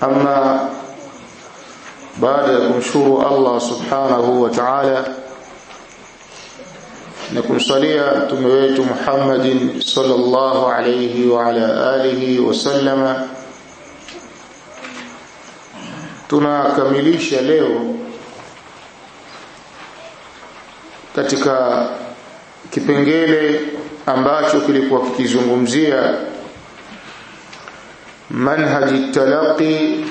أما baada ya kumshukuru Allah subhanahu wa ta'ala na kumsalia mtume wetu Muhammadin sallallahu alayhi wa ala alihi wa sallama tunakamilisha leo katika kipengele ambacho kilikuwa kikizungumzia manhaji talaqi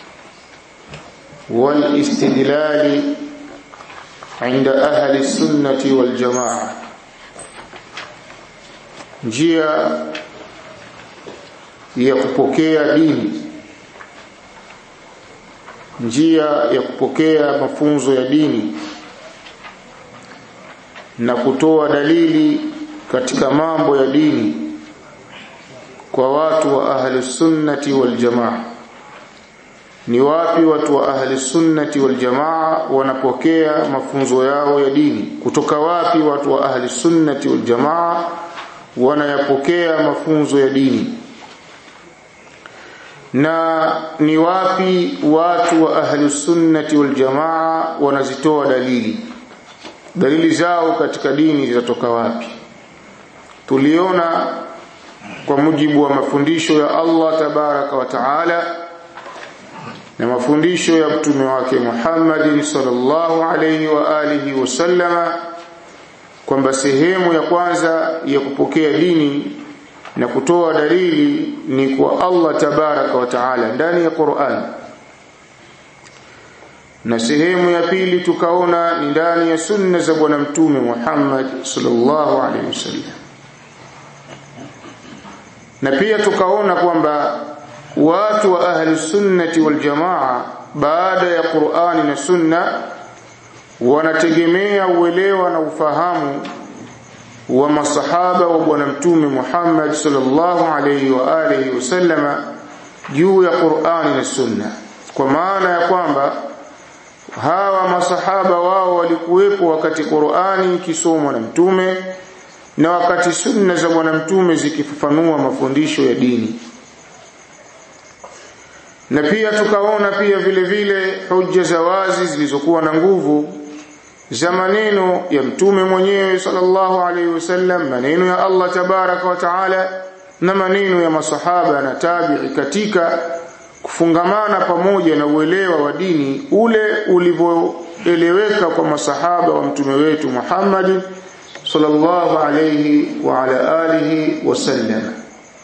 والاستدلال عند أهل السنة والجماعة njia ya kupokea dini njia ya kupokea mafunzo ya dini na kutoa dalili katika mambo ya dini kwa watu wa ahli sunnati wal jamaa ni wapi watu wa ahli sunnati wal jamaa wanapokea mafunzo yao ya dini kutoka wapi watu wa ahli sunnati wal jamaa wanayapokea mafunzo ya dini na ni wapi watu wa ahli sunnati wal jamaa wanazitoa dalili dalili zao katika dini zinatoka wapi tuliona kwa mujibu wa mafundisho ya Allah tabaraka wa taala na mafundisho ya mtume wake Muhammad sallallahu alayhi wa alihi wasallama kwamba sehemu ya kwanza ya kupokea dini na kutoa dalili ni kwa Allah tabaraka wa taala ndani ya Qur'an na sehemu ya pili tukaona ni ndani ya sunna za bwana mtume Muhammad sallallahu alaihi wasallam na pia tukaona kwamba watu wa ahli sunnati wal jamaa baada ya Qur'ani na sunna wanategemea uelewa na ufahamu wa masahaba wa bwana mtume Muhammad sallallahu alayhi wa alihi wasallama juu ya Qur'ani na sunna kwa maana ya kwamba hawa masahaba wao walikuwepo wakati Qur'ani ikisomwa na mtume na wakati sunna za bwana mtume zikifafanua mafundisho ya dini na pia tukaona pia vile vile hujja za wazi zilizokuwa na nguvu za maneno ya mtume mwenyewe sallallahu alaihi wasallam maneno ya Allah tabaraka wa taala na maneno ya masahaba na tabi'i katika kufungamana pamoja na uelewa wa dini ule ulivyoeleweka kwa masahaba wa mtume wetu Muhammad sallallahu alaihi wa ala alihi wasallam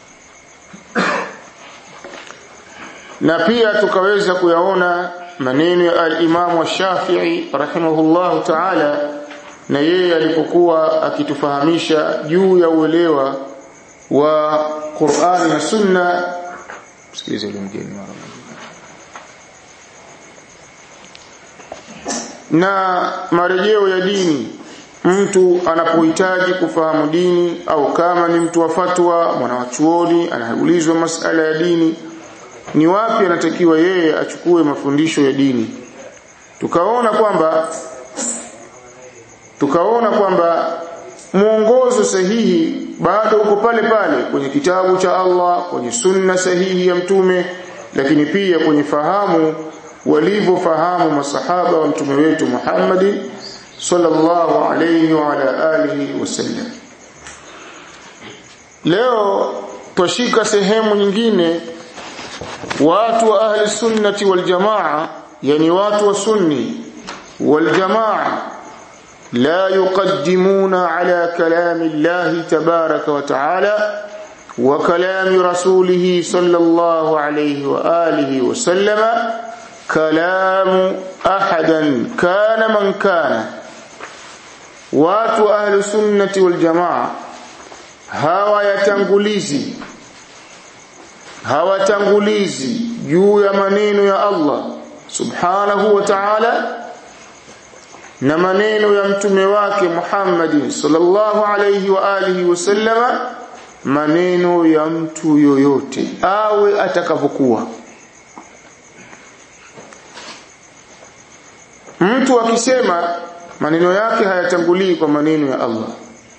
na pia tukaweza kuyaona maneno ya al-Imam Shafi'i rahimahullah ta'ala na yeye alipokuwa akitufahamisha juu ya uelewa wa Qur'ani na Sunna sikilize mgeni mara na marejeo ya dini mtu anapohitaji kufahamu dini au kama ni mtu wa fatwa mwanawachuoni anaulizwa masala ya dini ni wapi anatakiwa yeye achukue mafundisho ya dini tukaona kwamba tukaona kwamba mwongozo sahihi bado uko pale pale kwenye kitabu cha Allah kwenye sunna sahihi ya mtume lakini pia kwenye fahamu walivyofahamu masahaba wa mtume wetu Muhammad sallallahu alayhi wa ala alihi wasallam leo twashika sehemu nyingine watu wa ahli sunnati wal jamaa yani watu wa sunni wal jamaa la yuqaddimuna ala kalami Allah tabaraka wa taala wa kalami rasulih sallallahu alayhi wa alihi wa sallama kalamu ahadan kana man kana watu ahli sunnati wal jamaa hawa yatangulizi hawatangulizi juu ya maneno ya Allah subhanahu wa ta'ala na maneno ya mtume wake Muhammad sallallahu alayhi wa alihi wasallama maneno ya mtu yoyote awe atakavyokuwa mtu akisema maneno yake hayatangulii kwa maneno ya Allah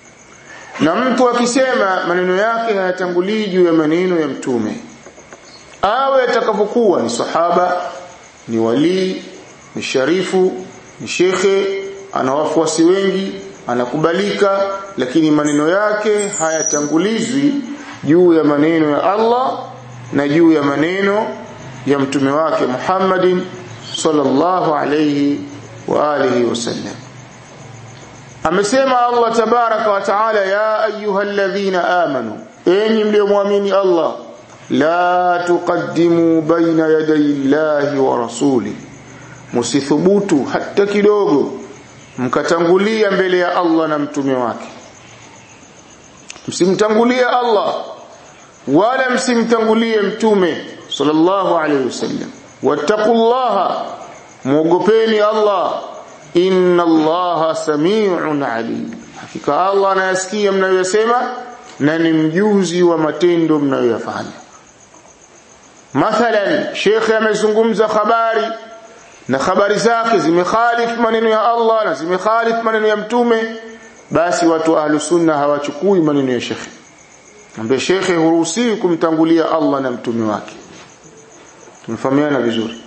na mtu akisema maneno yake hayatangulii juu ya maneno ya mtume awe atakapokuwa ni sahaba ni walii ni sharifu ni shekhe ana wafuasi wengi anakubalika lakini maneno yake hayatangulizwi juu ya maneno ya Allah na juu ya maneno ya mtume wake Muhammadin sallallahu alayhi wa alihi wasallam amesema Allah tabaraka wa taala ya ayyuhalladhina amanu enyi mliomwamini Allah la tuqaddimu baina yaday Allahi wa rasuli musithubutu hata kidogo mkatangulia mbele ya Allah na mtume wake msimtangulie Allah wala msimtangulie mtume sallallahu alayhi wasallam wattaqullaha muogopeni Allah inna Allaha samiun alim hakika Allah anayasikia mnayosema na ni mjuzi wa matendo mnayoyafanya mathalan shekhe amezungumza habari na habari zake zimekhalif maneno ya Allah na zimekhalif maneno ya mtume basi watu ahlu sunna hawachukui maneno ya shekhe ambaye shekhe huruhusiwi kumtangulia Allah na mtume wake tumefahamiana vizuri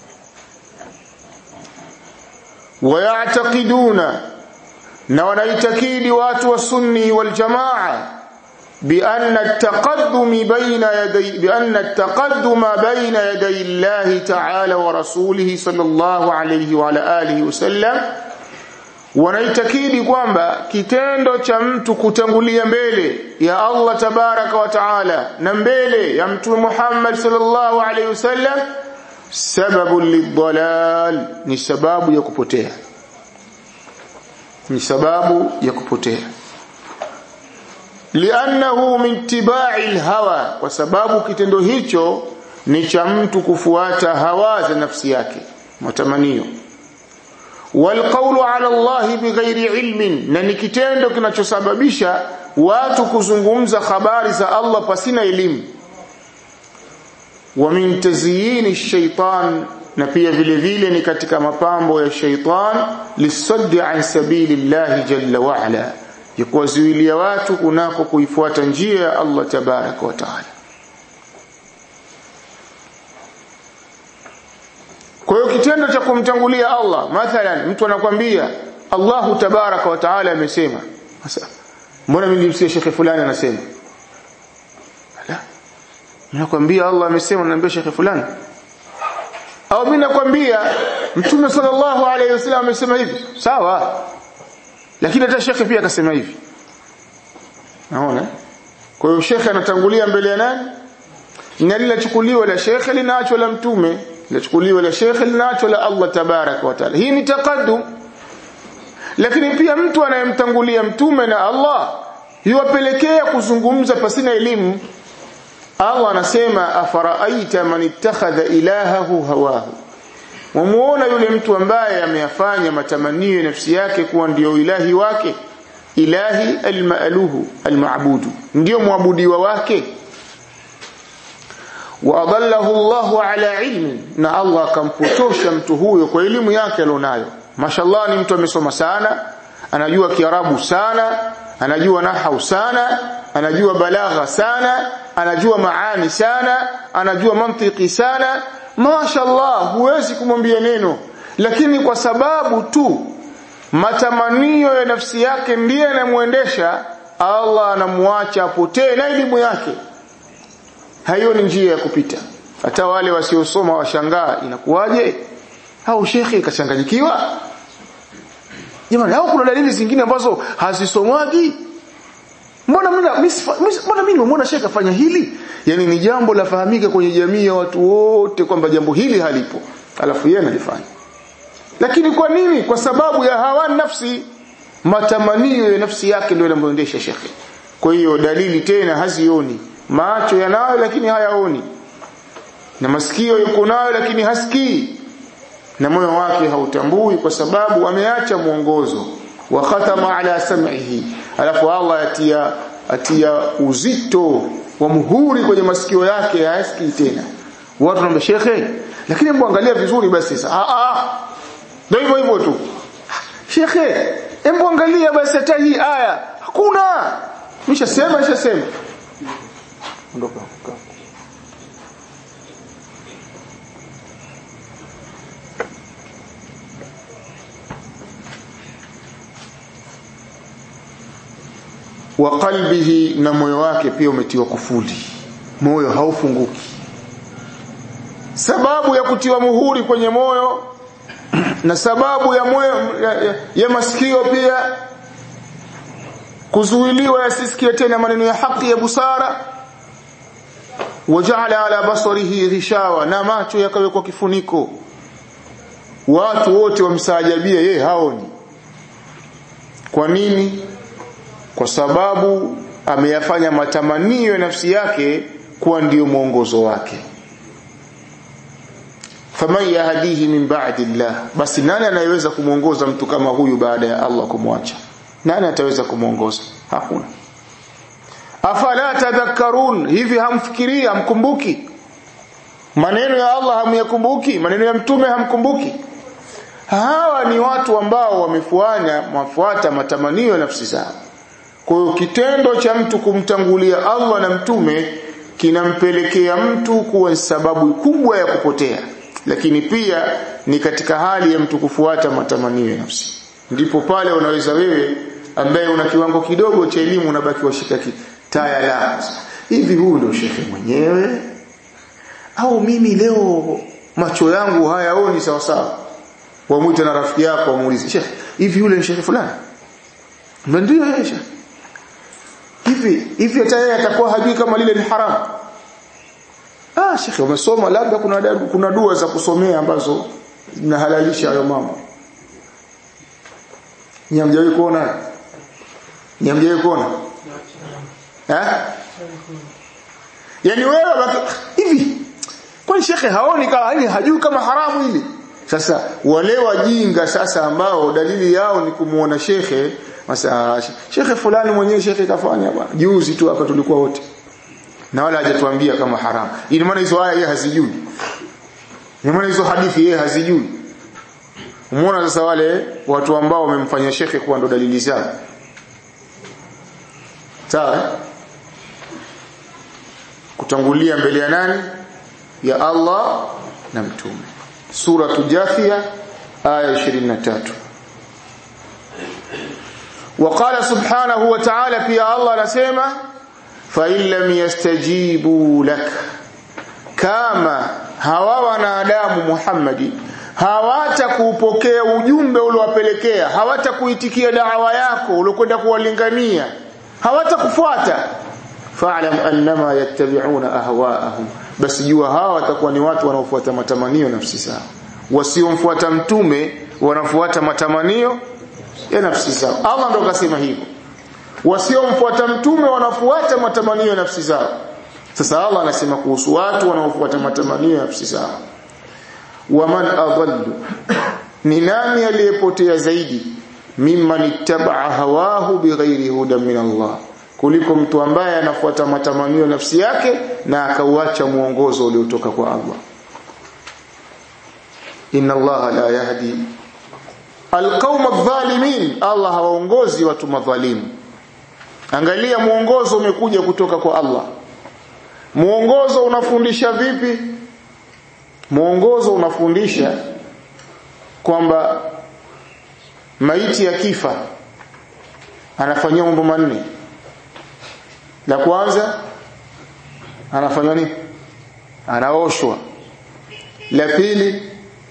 wayatakiduna na wanaitakidi watu wa sunni wal jamaa بأن التقدم بين يدي بأن التقدم بين يدي الله تعالى ورسوله صلى الله عليه وعلى آله وسلم wanaitakidi kwamba kitendo cha mtu kutangulia mbele ya Allah tabaraka wa taala na mbele ya mtume Muhammad sallallahu alaihi wasallam sababu lidhalal ni sababu ya kupotea ni sababu ya kupotea liannahu min tibai alhawa kwa sababu kitendo hicho ni cha mtu kufuata hawa za nafsi yake matamanio walqawlu ala Allah bighairi ilmin na ni kitendo kinachosababisha watu kuzungumza habari za Allah pasina elimu wa min tazyini shaitan na pia vile vile ni katika mapambo ya shaitan lisaddi an sabilillahi jalla wa ala ya kuwazuilia watu kunako kuifuata njia ya Allah tabaraka wa taala kwa hiyo kitendo cha kumtangulia Allah mathalan mtu anakwambia Allahu tabaraka wa taala amesema sasa mbona mimi nimsikia shekhe fulani anasema la nakwambia Allah amesema naambia shekhe fulani au mimi nakwambia mtume sallallahu alayhi wasallam amesema hivi sawa lakini hata shekhe pia akasema hivi naona kwa hiyo shekhe anatangulia mbele ya nani na linachukuliwa la shekhe linaachwa la mtume linachukuliwa la shekhe linaachwa la Allah tabaraka wa taala hii ni taqaddum lakini pia mtu anayemtangulia mtume na Allah yuwapelekea kuzungumza pasina elimu Allah anasema afaraaita man ittakhadha ilahahu hawahu wamuona yule mtu ambaye ameyafanya matamanio ya nafsi yake kuwa ndiyo ilahi wake ilahi almaaluhu almaabudu ndiyo muabudiwa wake wa adallahu Allahu ala ilmi na Allah akampotosha mtu huyo kwa elimu yake alionayo mashallah ni mtu amesoma sana anajua kiarabu sana anajua nahau sana anajua balagha sana anajua maani sana anajua mantiki sana mashallah huwezi kumwambia neno lakini kwa sababu tu matamanio ya nafsi yake ndiye anamuendesha Allah anamwacha apotee na elimu yake hayo ni njia ya kupita hata wale wasiosoma washangaa inakuwaje au shekhi kachanganyikiwa jamani au kuna dalili zingine ambazo hazisomwagi mbona mbona mbona mimi nimeona shekhi afanya hili yani ni jambo la fahamika kwenye jamii ya watu wote kwamba jambo hili halipo alafu yeye analifanya lakini kwa nini kwa sababu ya hawa nafsi matamanio ya nafsi yake ndio yanamwendesha shekhi kwa hiyo dalili tena hazioni macho yanayo lakini hayaoni na masikio yuko nayo lakini hasikii na moyo wake hautambui kwa sababu ameacha mwongozo wa khatama ala sam'ihi alafu Allah atia atia uzito wa muhuri kwenye masikio yake hayasikii tena watu wanaambia shekhe lakini hebu angalia vizuri basi sasa ah ah ndio hivyo hivyo tu shekhe hebu angalia basi hata hii aya hakuna nishasema nishasema ondoka wa qalbihi na moyo wake pia umetiwa kufuli moyo haufunguki sababu ya kutiwa muhuri kwenye moyo na sababu ya moyo ya, ya, ya masikio pia kuzuiliwa yasisikie tena maneno ya haki ya busara waja'ala ala basarihi ghishawa na macho yakawekwa kifuniko watu wote wamsaajabia yeye haoni kwa nini kwa sababu ameyafanya matamanio ya nafsi yake kuwa ndiyo mwongozo wake faman yahdihi min ba'di Allah basi nani anayeweza kumuongoza mtu kama huyu baada ya Allah kumwacha nani ataweza kumuongoza hakuna afala tadhakkarun hivi hamfikirii hamkumbuki maneno ya Allah hamyakumbuki maneno ya mtume hamkumbuki hawa ni watu ambao wamefuanya mafuata matamanio ya nafsi zao kwa hiyo kitendo cha mtu kumtangulia Allah na mtume kinampelekea mtu kuwa sababu kubwa ya kupotea lakini pia ni katika hali ya mtu kufuata matamanio ya nafsi ndipo pale unaweza wewe ambaye una kiwango kidogo cha elimu unabaki washika taya la hivi huyu ndio shekhe mwenyewe au mimi leo macho yangu hayaoni sawa sawa wamwite na rafiki yako wamuulize shekhe hivi yule ni shekhe fulani ndio yeye shekhe hivi hivi hata yeye atakuwa hajui kama lile ni haramu ah shekhe umesoma labda kuna kuna dua za kusomea ambazo zinahalalisha hayo mambo nyamjawi kuona nyamjawi kuona eh yani wewe hivi kwani shekhe haoni kama yani hajui kama haramu hili sasa wale wajinga sasa ambao dalili yao ni kumuona shekhe Masa shekhe fulani mwenyewe shekhe kafanya bwana. Juzi tu hapa tulikuwa wote. Na wala hajatuambia kama haramu. Ina maana hizo aya yeye hazijui. Ina maana hizo hadithi yeye hazijui. Umeona sasa wale watu ambao wamemfanya shekhe kuwa ndo dalili zao. Sawa? Kutangulia mbele ya nani? Ya Allah na mtume. Sura Jathia aya 23. وقال سبحانه وتعالى في الله anasema fa illam yastajibu lak kama hawa wanadamu Muhammadi hawatakuupokea ujumbe uliowapelekea hawatakuitikia da'wa yako uliokwenda kuwalingania hawatakufuata fa'lam annama yattabi'una ahwa'ahum basi jua hawa watakuwa ni watu wanaofuata matamanio nafsi zao wasiomfuata mtume wanafuata matamanio ya nafsi zao Allah ndo kasema hivyo wasiomfuata mtume wanafuata matamanio ya nafsi zao sasa Allah anasema kuhusu watu wanaofuata matamanio ya nafsi zao waman adallu ni nani aliyepotea zaidi mimman ittabaa hawahu bighairi hudan min Allah kuliko mtu ambaye anafuata matamanio ya nafsi yake na akauacha muongozo uliotoka kwa Allah inna Allah la yahdi alqaum adh-dhalimin Allah hawaongozi watu madhalimu angalia muongozo umekuja kutoka kwa Allah muongozo unafundisha vipi muongozo unafundisha kwamba maiti ya kifa anafanywa mambo manne la kwanza anafanywa nini anaoshwa la pili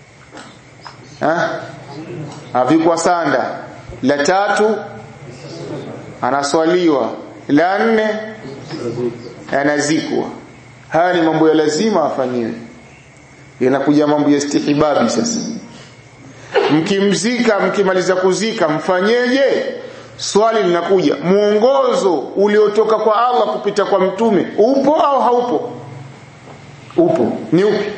ha avikwa sanda la tatu anaswaliwa la nne anazikwa haya ni mambo ya lazima afanyiwe yanakuja mambo ya istihibabi sasa mkimzika mkimaliza kuzika mfanyeje swali linakuja mwongozo uliotoka kwa Allah kupita kwa mtume upo au haupo upo ni upi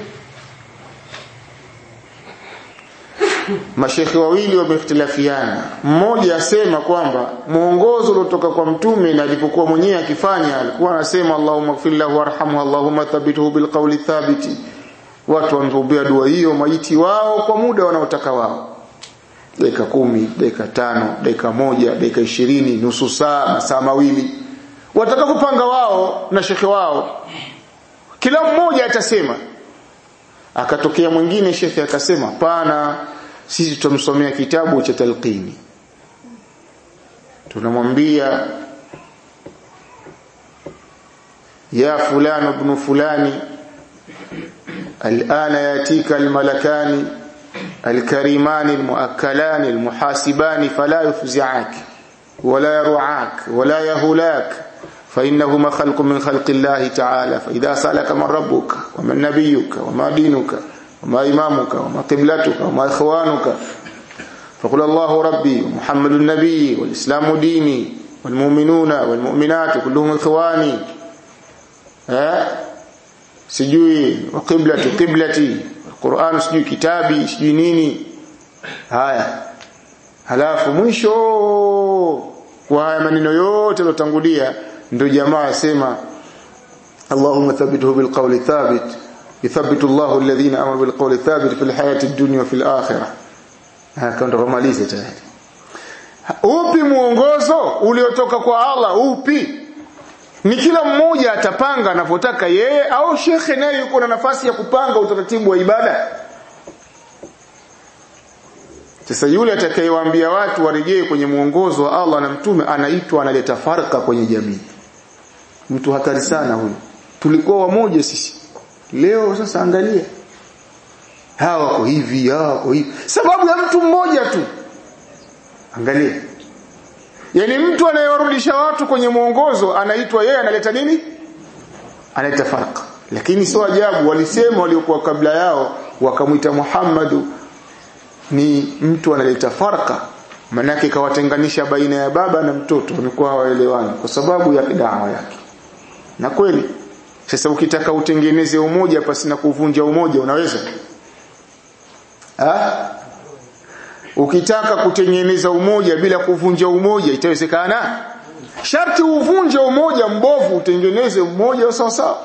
mashekhe wawili wamehitilafiana mmoja asema kwamba mwongozo uliotoka kwa mtume na alipokuwa mwenyewe akifanya alikuwa anasema Allahumma ighfir lahu warhamhu Allahumma thabbithu bilqawli thabiti watu wanaombea dua hiyo maiti wao kwa muda wanaotaka wao dakika kumi dakika tano dakika moja dakika ishirini nusu saa masaa mawili watakapopanga wao na shekhe wao kila mmoja atasema akatokea mwingine shekhe akasema pana sisi tutamsomea kitabu cha talqini tunamwambia ya fulani ibn fulani الآن يأتيك الملكان الكريمان المؤكلان المحاسبان فلا يفزعك ولا يرعاك ولا يهلاك فإنهما خلق من خلق الله تعالى فإذا سألك من ربك ومن نبيك وما دينك وما إمامك وما قبلتك وما إخوانك فقل الله ربي ومحمد النبي والإسلام ديني والمؤمنون والمؤمنات كلهم إخواني ها sijui wa qiblatu qiblati Qur'an sijui kitabi sijui nini haya halafu mwisho kwa haya maneno yote yalotangulia ndio jamaa asema Allahumma thabbithu bil qawli thabit yuthabbitu Allahu alladhina amanu bil qawli thabit fil hayati ad-dunya wa fil akhirah haka ndo kumaliza tayari upi muongozo uliotoka kwa Allah upi ni kila mmoja atapanga anavyotaka yeye au shekhe naye yuko na nafasi ya kupanga utaratibu wa ibada sasa yule atakayewaambia watu warejee kwenye mwongozo wa Allah na mtume anaitwa analeta farka kwenye jamii mtu hatari sana huyu tulikuwa wamoja sisi leo sasa angalia hawa wako hivi hawa wako hivi sababu ya mtu mmoja tu angalia yani mtu anayewarudisha watu kwenye mwongozo anaitwa yeye analeta nini analeta farqa lakini sio ajabu walisema waliokuwa kabla yao wakamwita Muhammadu ni mtu analeta farqa manake kawatenganisha baina ya baba na mtoto wamekuwa hawaelewani kwa sababu ya dawa yake na kweli sasa ukitaka utengeneze umoja pasi na kuvunja umoja unaweza ha? ukitaka kutengeneza umoja bila kuvunja umoja itawezekana sharti uvunje umoja mbovu utengeneze umoja sawa sawa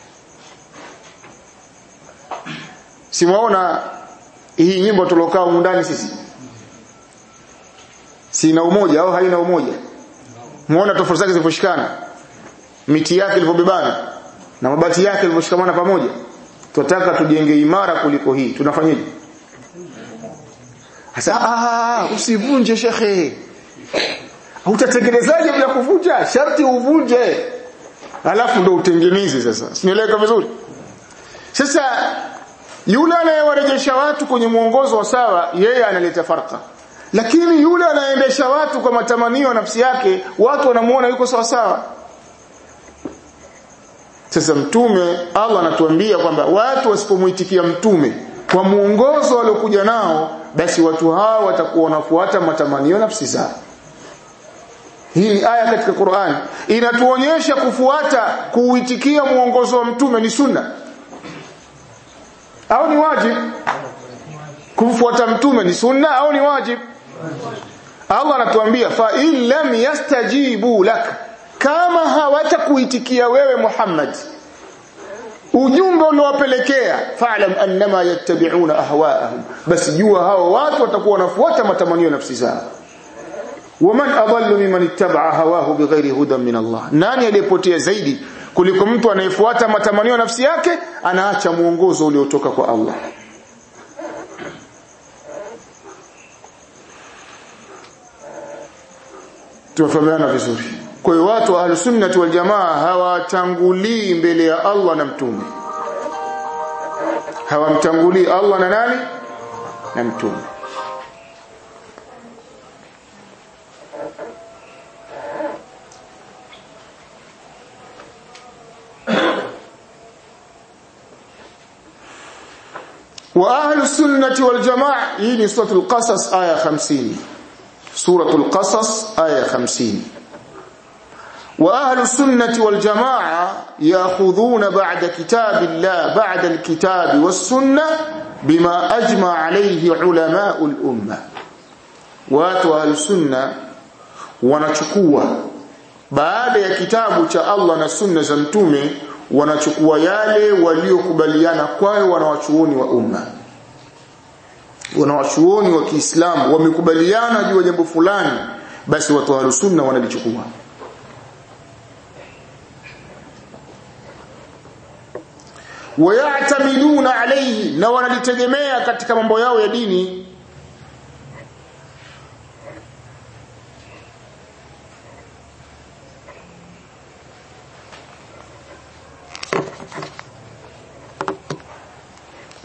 simuona hii nyimbo tulokaa ndani sisi sina umoja au haina umoja muona tofauti zake ziliposhikana miti yake ilivyobebana na mabati yake yalivyoshikamana pamoja tunataka tujenge imara kuliko hii tunafanyaje sasa ah usivunje shekhe utatengenezaje bila kuvunja sharti uvunje alafu ndo utengeneze sasa sinieleweka vizuri sasa yule anayewarejesha watu kwenye mwongozo wa sawa yeye analeta farka lakini yule anaendesha watu kwa matamanio nafsi yake watu wanamuona yuko sawa sawa sasa mtume Allah anatuambia kwamba watu wasipomuitikia mtume kwa muongozo waliokuja nao basi watu hao watakuwa wanafuata matamanio nafsi zao hii ni aya katika Qur'an inatuonyesha kufuata kuuitikia muongozo wa mtume ni sunna au ni wajib kumfuata mtume ni sunna au ni wajib Allah anatuambia fa in lam yastajibu lak kama hawatakuitikia wewe Muhammad ujumbe uliowapelekea fa'lam annama yattabi'una ahwa'ahum basi jua hao watu watakuwa wanafuata matamanio nafsi zao waman adallu mimman ittaba'a hawahu bighairi hudan min Allah nani aliyepotea zaidi kuliko mtu anayefuata matamanio nafsi yake anaacha muongozo uliotoka kwa Allah tumefahamiana vizuri kwa hiyo watu wa ahlusunnah wal jamaa hawatangulii mbele ya Allah na mtume hawamtangulii Allah na nani na mtume wa ahlu sunnati wal jamaa hii ni suratul qasas aya 50 suratul qasas aya 50 واهل السنه والجماعه ياخذون بعد كتاب الله بعد الكتاب والسنه بما اجمع عليه علماء الامه watu wa sunna wanachukua baada ya kitabu cha Allah na sunna za mtume wanachukua yale waliokubaliana kwayo wanawachuoni wa umma wanawachuoni wa Kiislamu wamekubaliana juu ya jambo fulani basi watu wa sunna wanalichukua wayatamiduna alayhi na wanalitegemea katika mambo yao ya dini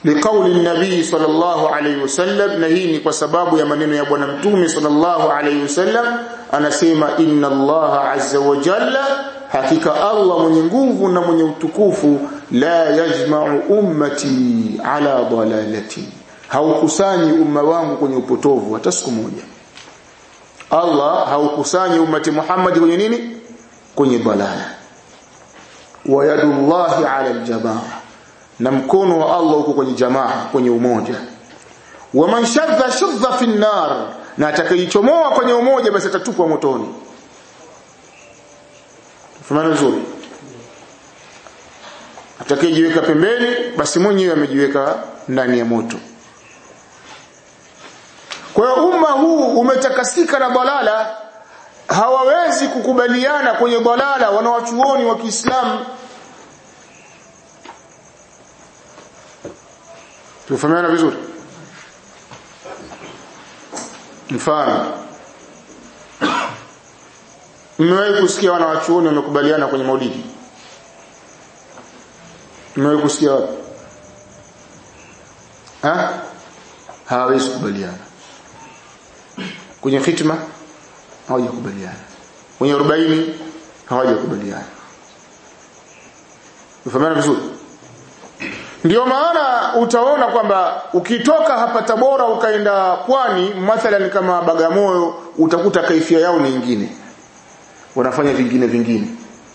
liqauli nabii sallallahu alayhi wasallam na hii ni kwa sababu ya maneno ya bwana mtume sallallahu alayhi wasallam anasema inna allaha azza wa jalla hakika allah mwenye nguvu na mwenye utukufu la yajma'u ummati ala dalalati haukusanyi umma wangu kwenye upotovu hata siku moja Allah haukusanyi ummati Muhammad kwenye nini kwenye balala wa yadullahi ala aljamaa na mkono wa Allah uko kwenye jamaa kwenye umoja wa man shadha shadha fi nar na atakayechomoa kwenye umoja basi atatupwa motoni Fumana nzuri atakayejiweka pembeni basi mwenyewe amejiweka ndani ya moto kwa hiyo umma huu umetakasika na balala hawawezi kukubaliana kwenye balala wanawachuoni wa Kiislamu Tufahamiana vizuri mfano Mmewahi kusikia wanawachuoni wamekubaliana kwenye maulidi Mmewahi kusikia wapi Ha? Hawawezi kubaliana kwenye fitma hawajakubaliana kwenye 40 hawajakubaliana ufahamana vizuri ndio maana utaona kwamba ukitoka hapa Tabora ukaenda pwani mathalan kama Bagamoyo utakuta kaifia yao ni nyingine wanafanya vingine vingine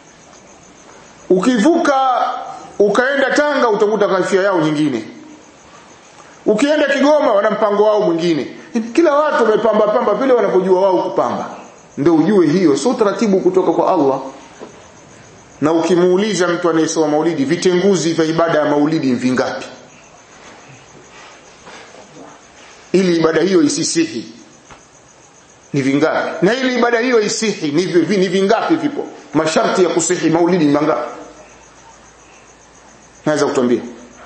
ukivuka ukaenda Tanga utakuta kaifia yao nyingine ukienda Kigoma wana mpango wao mwingine kila watu wamepamba pamba vile wanapojua wao kupamba ndio ujue hiyo sio taratibu kutoka kwa Allah na ukimuuliza mtu anayesoma maulidi vitenguzi vya ibada ya maulidi vingapi ili ibada hiyo isisihi ni vingapi na ili ibada hiyo isihi ni, vi, ni vingapi vipo masharti ya kusihi maulidi ni mangapi naweza kutuambia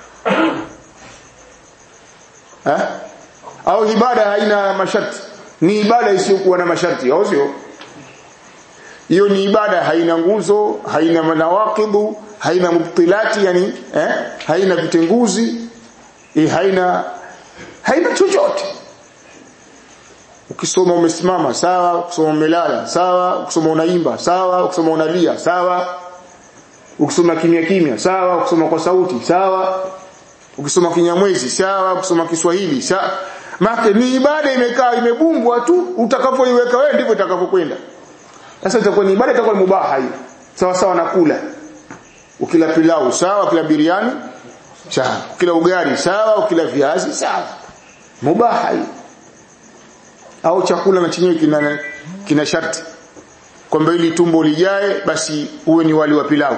ha? au ibada haina masharti ni ibada isiyokuwa na masharti au sio hiyo ni ibada haina nguzo haina manawaqibu haina mubtilati yani eh? haina vitenguzi eh, haina haina chochote ukisoma umesimama sawa ukisoma umelala sawa ukisoma unaimba sawa ukisoma unalia sawa ukisoma kimya kimya sawa ukisoma kwa sauti sawa ukisoma kinyamwezi sawa ukisoma Kiswahili sawa maana ni ibada imekaa imebumbwa tu utakapoiweka wewe ndivyo itakavyokwenda sasa itakuwa ni ibada itakuwa mubaha hiyo sawa sawa na kula ukila pilau sawa ukila biriani sawa ukila ugali sawa ukila viazi sawa mubaha hiyo au chakula na chenyewe kina kina sharti kwamba ili tumbo lijae basi uwe ni wali wa pilau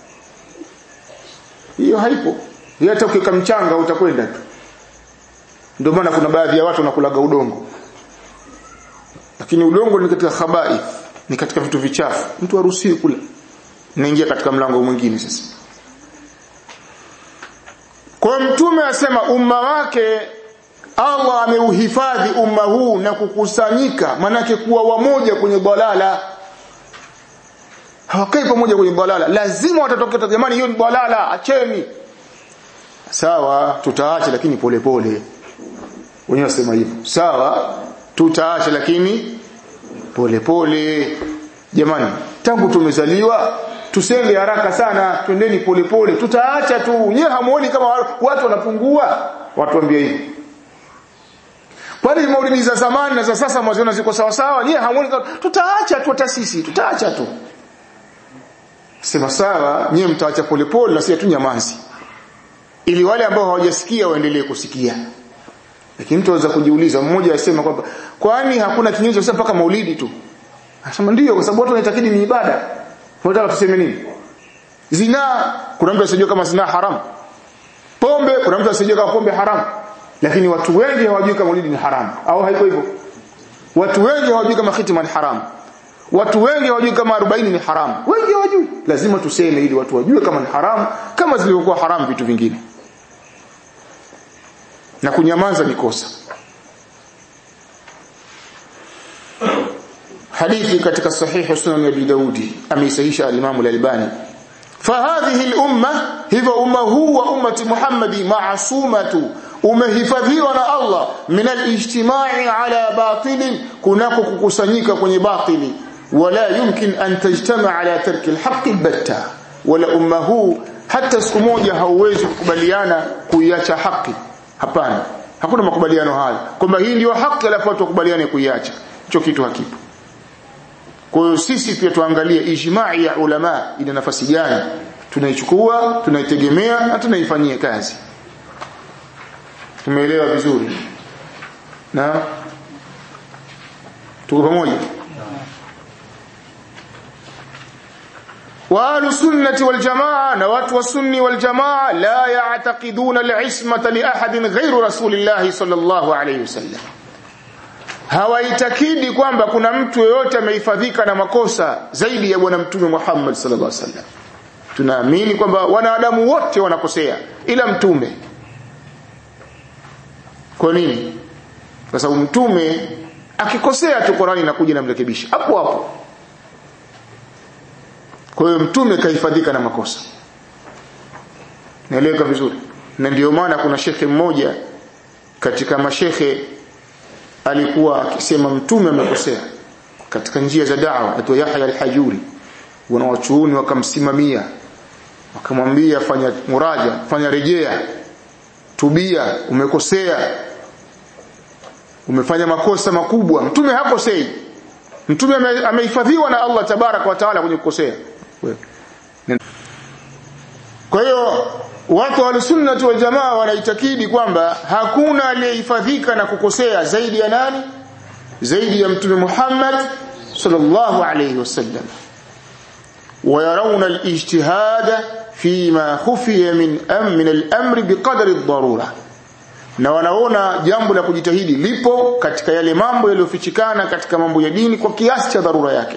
hiyo haipo hata ukika mchanga utakwenda tu ndio maana kuna baadhi ya watu wanakulaga udongo lakini udongo ni katika khabaith ni katika vitu vichafu mtu haruhusiwi kula naingia katika mlango mwingine sasa kwa mtume asema umma wake Allah ameuhifadhi umma huu na kukusanyika manake kuwa wamoja kwenye balala hawakai pamoja kwenye balala lazima watatokea jamani hiyo ni balala acheni sawa tutaacha lakini polepole pole wenyewe wasema hivyo sawa tutaacha lakini polepole pole. jamani tangu tumezaliwa tusenge haraka sana twendeni polepole tutaacha tu nyewe hamuoni kama watu wanapungua watu waambie hivi kwani maulidi za zamani na za sasa mwaziona ziko sawa sawa nyewe hamuoni kama tutaacha tu hata sisi tutaacha tu sema sawa nyewe mtaacha polepole na sisi tu nyamazi ili wale ambao hawajasikia waendelee kusikia lakini mtu anaweza kujiuliza mmoja asema kwamba kwani hakuna kinyume cha mpaka maulidi tu anasema ndio kwa sababu watu wanaitakidi ni ibada tunataka tuseme nini zina kuna mtu asijua kama zina haram pombe kuna mtu asijua kama pombe haram lakini watu wengi hawajui kama maulidi ni haram au haiko hivyo watu wengi hawajui kama khitima ni haram watu wengi hawajui kama 40 ni haram wengi hawajui lazima tuseme ili watu wajue kama ni haram kama zilivyokuwa haram vitu vingine na kunyamaza ni kosa hadithi katika sahihi sunan ya Abi Daudi ameisahisha al-Imam al-Albani fahadhihi al-umma hivyo umma huu wa ummati Muhammadi maasumatu umehifadhiwa na Allah min al-ijtimai ala batilin kunako kukusanyika kwenye batili wala yumkin an tajtama ala tarki al-haqq al-batta wala umma huu hata siku moja hauwezi kukubaliana kuiacha haki hapana hakuna makubaliano hayo kwamba hii ndio haki alafu watu wakubaliane kuiacha hicho kitu hakipo kwa hiyo sisi pia tuangalie ijma'i ya ulama ina nafasi gani tunaichukua tunaitegemea na tunaifanyia kazi tumeelewa vizuri na tuko pamoja واهل السنه والجماعه نوات والسني والجماعه لا يعتقدون العصمه لاحد غير رسول الله صلى الله عليه وسلم hawaitakidi kwamba kuna mtu yeyote amehifadhika na makosa zaidi ya bwana mtume Muhammad sallallahu alaihi wasallam tunaamini kwamba wanadamu wote wanakosea ila mtume kwa nini kwa sababu mtume akikosea tu Qur'ani inakuja namrekebisha hapo hapo kwa hiyo mtume kahifadhika na makosa naeleweka vizuri na ndio maana kuna shekhe mmoja katika mashekhe alikuwa akisema mtume amekosea katika njia za da'wa aitwa Yahya al-Hajuri wanawachuoni wakamsimamia wakamwambia fanya muraja fanya rejea tubia umekosea umefanya makosa makubwa mtume hakosei mtume amehifadhiwa na Allah tabarak wa taala kwenye kukosea kwa hiyo watu wa sunnah wal jamaa wanaitakidi kwamba hakuna aliyehifadhika na kukosea zaidi ya nani zaidi ya mtume Muhammad sallallahu alayhi wasallam ويرون الاجتهاد فيما خفي من أم من الأمر بقدر الضرورة na wanaona jambo la kujitahidi lipo katika yale mambo yaliyofichikana katika mambo ya dini kwa kiasi cha dharura yake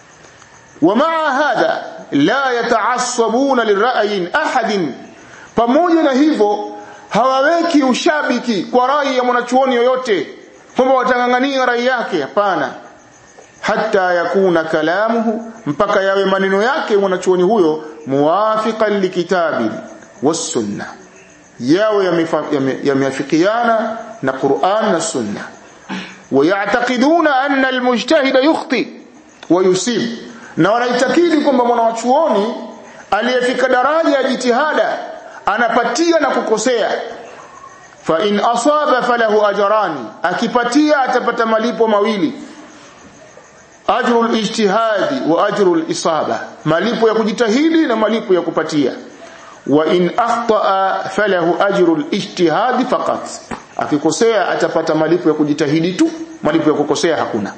ومع هذا لا يتعصبون لرأي أحد pamoja na hivyo hawaweki ushabiki kwa rai ya mwanachuoni yoyote kwamba watangangania rai yake hapana hata yakuna kalamuhu mpaka yawe maneno yake mwanachuoni huyo muwafiqan likitabi was-sunna yawe yameafikiana na Qur'an na Sunna wayataqiduna anna al-mujtahid yukhti wa yusib na wanaitakidi kwamba mwanachuoni aliyefika daraja ya jitihada anapatia na kukosea fa in asaba falahu ajrani akipatia atapata malipo mawili ajrul ijtihadi wa ajrul isaba malipo ya kujitahidi na malipo ya kupatia wa in akhtaa falahu ajrul ijtihadi faqat akikosea atapata malipo ya kujitahidi tu malipo ya kukosea hakuna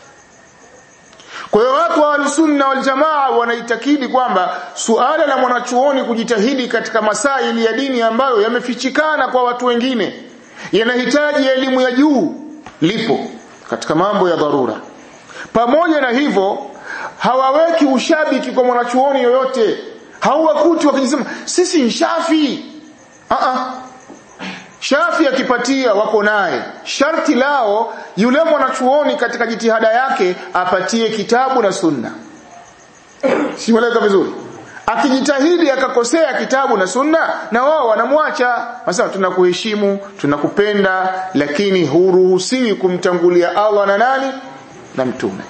kwa hiyo watu wa sunna wal jamaa wanaitakidi kwamba suala la mwanachuoni kujitahidi katika masaili ya dini ambayo yamefichikana kwa watu wengine yanahitaji elimu ya juu lipo katika mambo ya dharura pamoja na hivyo hawaweki ushabiki kwa mwanachuoni yoyote hauwakuti wakijisema sisi ni shafi a a shafi akipatia wako naye sharti lao yule mwanachuoni katika jitihada yake apatie kitabu na sunna simeleka vizuri akijitahidi akakosea kitabu na sunna na wao wanamwacha sasa tunakuheshimu tunakupenda lakini huruhusiwi kumtangulia Allah na nani na mtume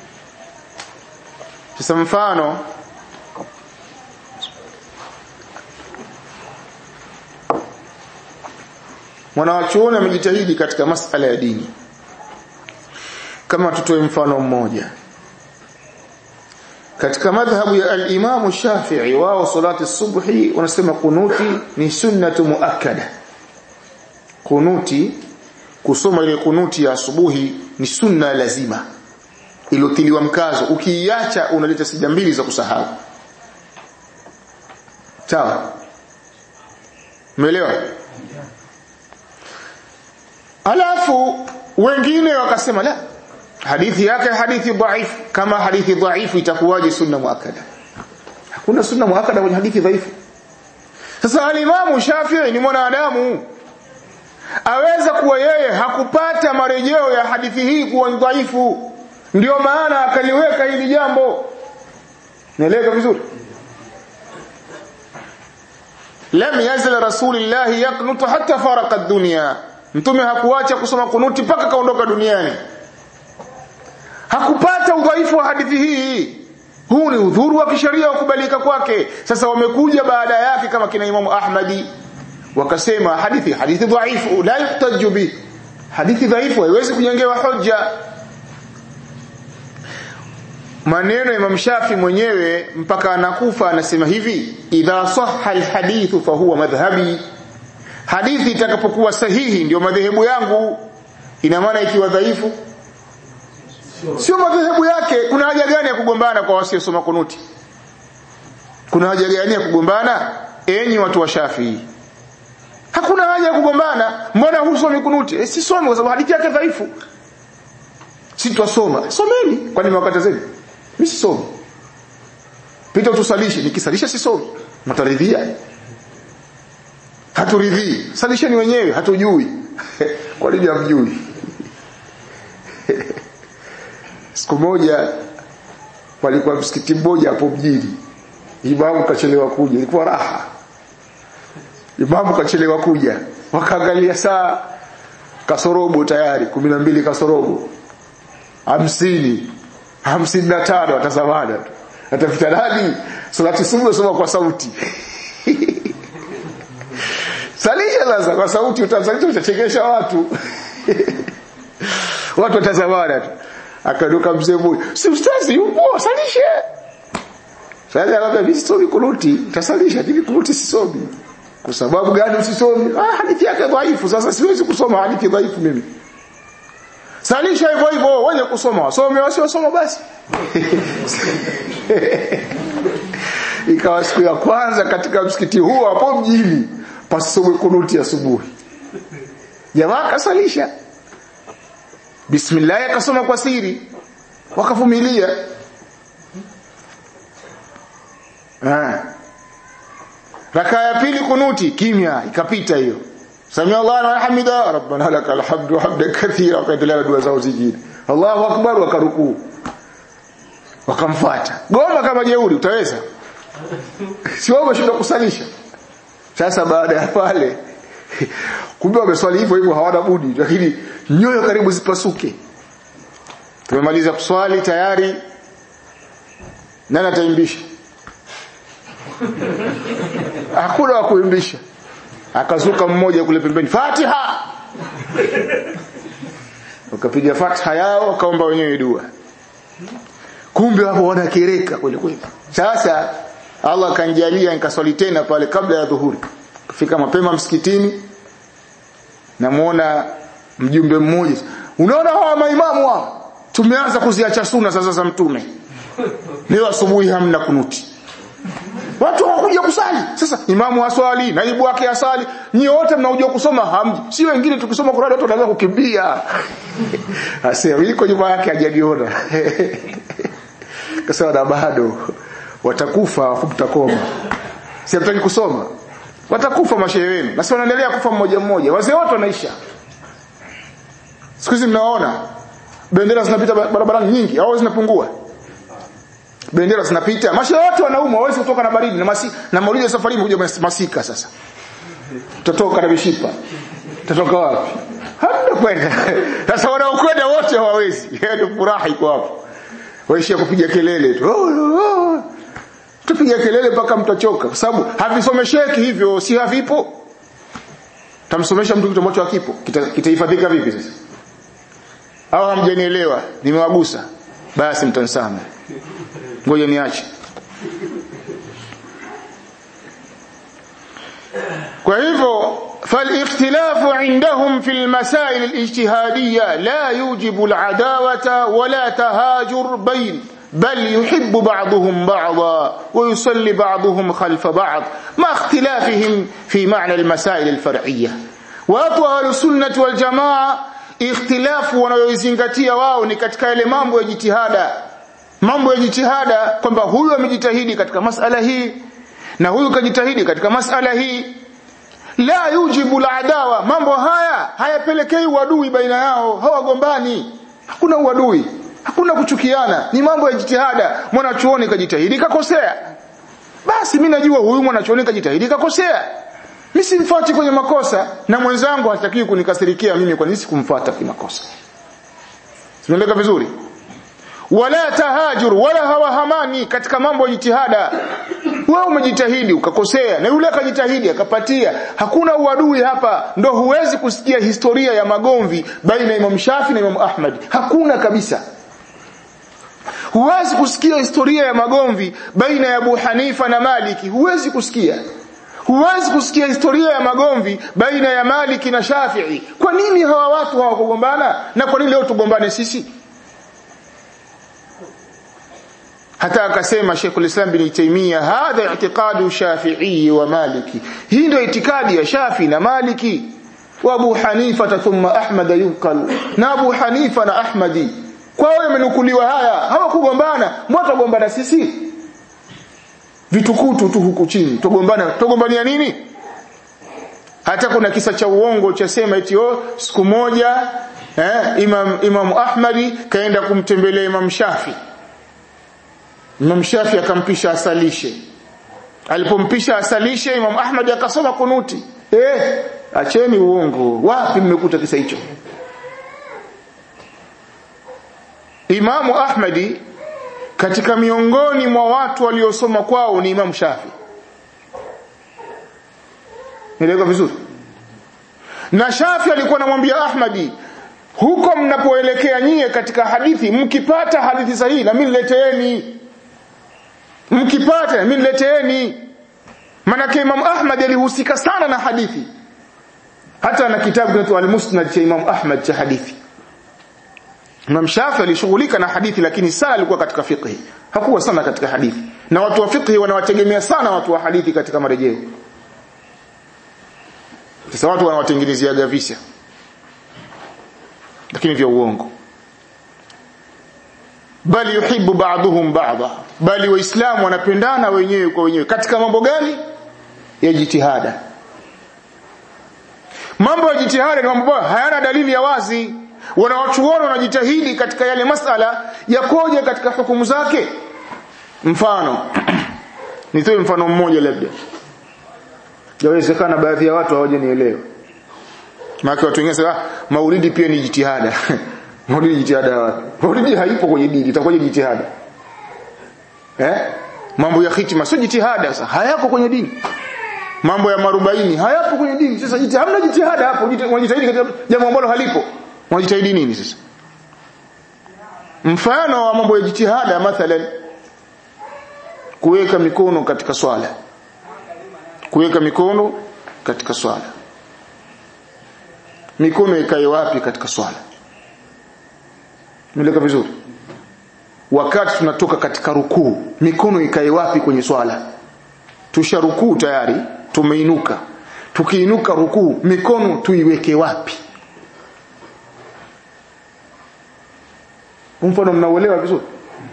sasa mfano mwanawachuoni amejitahidi katika masala ya dini kama tutoe mfano mmoja katika madhhabu ya al-Imam Shafi'i wao salati subhi wanasema kunuti ni sunnatu muakkada kunuti kusoma ile kunuti ya asubuhi ni sunna lazima ilotiliwa mkazo ukiiacha unaleta sija mbili za kusahau sawa umeelewa alafu wengine wakasema la hadithi yake hadithi dhaifu kama hadithi dhaifu itakuwaje sunna muakkada hakuna sunna muakkada kwenye hadithi dhaifu sasa alimamu Shafi'i ni mwanadamu aweza kuwa yeye hakupata marejeo ya hadithi hii kuwa dhaifu ndio maana akaliweka hili jambo nieleweka vizuri lam yazal rasulillah yaqnutu hatta faraka ad-dunya mtume hakuacha kusoma kunuti mpaka kaondoka duniani hakupata udhaifu wa hadithi hii huu ni udhuru wa kisheria wa kubalika kwake sasa wamekuja baada yake kama kina imamu ahmadi wakasema hadithi hadithi dhaifu la yuhtaju bi hadithi dhaifu haiwezi kujengewa hoja maneno ya Imam Shafi mwenyewe mpaka anakufa anasema hivi idha sahha alhadithu fa huwa madhhabi hadithi itakapokuwa sahihi ndio madhehebu yangu ina maana ikiwa dhaifu sio madhehebu yake kuna haja gani ya kugombana kwa wasiosoma kunuti kuna haja gani ya kugombana enyi watu wa Shafi hakuna haja ya kugombana mbona husomi kunuti e, sisomi kwa sababu hadithi yake dhaifu si twasoma someni kwani mwakatazeni mimi sisomi pita tusalishe nikisalisha sisomi mtaridhia haturidhii salisheni wenyewe hatujui kwa nini hamjui siku moja palikuwa msikiti mmoja hapo mjini imamu kachelewa kuja ilikuwa raha imamu kachelewa kuja wakaangalia saa kasorobo tayari kumi na mbili kasorobo hamsini hamsini na tano atazamana tu atafuta nani salati subuhi soma kwa sauti salisha sasa kwa sauti utasalisha utachekesha watu watu watazamana tu akaduka mzee mmoja si ustazi yupo salishe sasa labda mimi sisomi kunuti tasalisha hivi kunuti sisomi kwa sababu gani usisomi ah hadithi yake dhaifu sasa siwezi kusoma hadithi dhaifu mimi salisha hivyo hivyo wenye kusoma wasome wasiosoma basi ikawa siku ya kwanza katika msikiti huo hapo mjini pasomwe kunuti asubuhi jamaa kasalisha bismillah akasoma kwa siri wakavumilia ah raka ya pili kunuti kimya ikapita hiyo sami Allah na hamida rabbana lakal hamdu hamdan kathira wakaendelea dua zao zingine Allahu akbar wakarukuu wakamfuata goma kama jeuri utaweza si wao wameshinda kusalisha sasa baada ya pale kumbe wameswali hivyo hivyo hawana budi lakini nyoyo karibu zipasuke tumemaliza kuswali tayari nani ataimbisha hakuna wa kuimbisha akazuka mmoja kule pembeni Fatiha wakapiga Fatiha yao wakaomba wenyewe dua kumbe hapo wanakereka kweli kweli sasa Allah kanjalia nikaswali tena pale kabla ya dhuhuri kufika mapema msikitini namuona mjumbe mmoja unaona hawa maimamu hao tumeanza kuziacha sunna sasa za mtume leo asubuhi hamna kunuti watu hawakuja kusali sasa imamu aswali naibu wake asali nyie wote mnakuja kusoma hamji si wengine tukisoma Qur'an watu wanaanza kukimbia asema yuko nyuma yake hajajiona kasema na bado watakufa mtakoma si hataki kusoma watakufa mashehe wenu na si wanaendelea kufa mmoja mmoja wazee wote wanaisha siku hizi mnaona bendera zinapita barabarani nyingi au zinapungua bendera zinapita mashehe wote wanaumwa hawezi kutoka na baridi na masi, na maulidi ya safari kuja masika sasa tutatoka na mishipa tutatoka wapi hamna kwenda sasa wanaokwenda wote hawawezi ndio furaha iko hapo waishia kupiga kelele tu oh, oh, oh. tupiga kelele mpaka mtachoka kwa sababu havisomesheki hivyo si havipo tamsomesha mtu kitu ambacho hakipo kitahifadhika kita vipi sasa au hamjanielewa nimewagusa basi mtansama ngoja niache kwa hivyo فالاختلاف عندهم في المسائل الاجتهادية لا يوجب العداوة ولا تهاجر بين بل يحب بعضهم بعضا ويصلي بعضهم خلف بعض مع اختلافهم في معنى المسائل الفرعية وأطوى السنة والجماعة اختلاف wanayozingatia wao ni katika yale mambo ya jitihada mambo ya jitihada kwamba huyu amejitahidi katika masala hii na huyu kajitahidi katika masala hii la yujibu aladawa mambo haya hayapelekei uadui baina yao hawagombani hakuna uadui hakuna kuchukiana ni mambo ya jitihada mwanachuoni kajitahidi kakosea basi mimi najua huyu mwanachuoni kajitahidi kakosea mimi simfuati kwenye makosa na mwenzangu hatakiwi kunikasirikia mimi kwa nini sikumfuata kimakosa tunaeleka vizuri wala tahajur wala hawahamani katika mambo ya jitihada wewe umejitahidi ukakosea na yule akajitahidi akapatia hakuna uadui hapa ndo huwezi kusikia historia ya magomvi baina ya Imam Shafi na Imam Ahmad hakuna kabisa huwezi kusikia historia ya magomvi baina ya Abu Hanifa na Maliki huwezi kusikia huwezi kusikia historia ya magomvi baina ya Maliki na Shafi'i kwa nini hawa watu hawakugombana na kwa nini leo tugombane sisi hata akasema Sheikhul Islam bin Taymiyyah hadha i'tiqadu Shafi'i wa Maliki hii ndio itikadi ya Shafi na Maliki wa Abu Hanifa thumma Ahmad yunqal na Abu Hanifa na Ahmadi kwa wao yamenukuliwa haya hawakugombana mwatagombana sisi vitukutu tu huku chini tugombana tugombania nini hata kuna kisa cha uongo cha sema eti oh siku moja eh, Imam Imam Ahmadi kaenda kumtembelea Imam Shafi Imam Shafi akampisha asalishe alipompisha asalishe Imam Ahmad akasoma kunuti eh acheni uongo wapi mmekuta kisa hicho Imamu Ahmadi katika miongoni mwa watu waliosoma kwao ni Imam Shafi. Nieleweka vizuri? Na Shafi alikuwa anamwambia Ahmadi, huko mnapoelekea nyie katika hadithi, mkipata hadithi sahihi na mimi nileteeni. Mkipata na mimi nileteeni. Manake Imam Ahmad alihusika sana na hadithi. Hata na kitabu kinaitwa Al-Musnad cha Imam Ahmad cha hadithi. Imam Shafi alishughulika na hadithi lakini sana alikuwa katika fiqh. Hakuwa sana katika hadithi. Na watu wa fiqh wanawategemea sana watu wa hadithi katika marejeo. Sasa watu wanawatengenezea gavisa. Lakini vya uongo. Bali yuhibbu ba'dhum ba'dha. Bali waislamu wanapendana wenyewe kwa wenyewe katika mambo gani? Ya jitihada. Mambo ya jitihada ni mambo hayana dalili ya wazi wanawachuoni wanajitahidi katika yale masala yakoje katika hukumu zake mfano nitoe mfano mmoja labda yawezekana baadhi ya watu hawajanielewa maana watu wengine sasa maulidi pia ni jitihada maulidi jitihada wapi maulidi haipo kwenye dini itakuwa jitihada eh mambo ya hitima sio jitihada sasa hayako kwenye dini mambo ya marubaini hayapo kwenye dini sasa jitihada hamna jitihada hapo unajitahidi katika jambo ambalo halipo unajitahidi nini sasa mfano wa mambo ya jitihada mathalan kuweka mikono katika swala kuweka mikono katika swala mikono ikae wapi katika swala Nimeleka vizuri wakati tunatoka katika rukuu mikono ikae wapi kwenye swala tusha rukuu tayari tumeinuka tukiinuka rukuu mikono tuiweke wapi mfano mnauelewa vizuri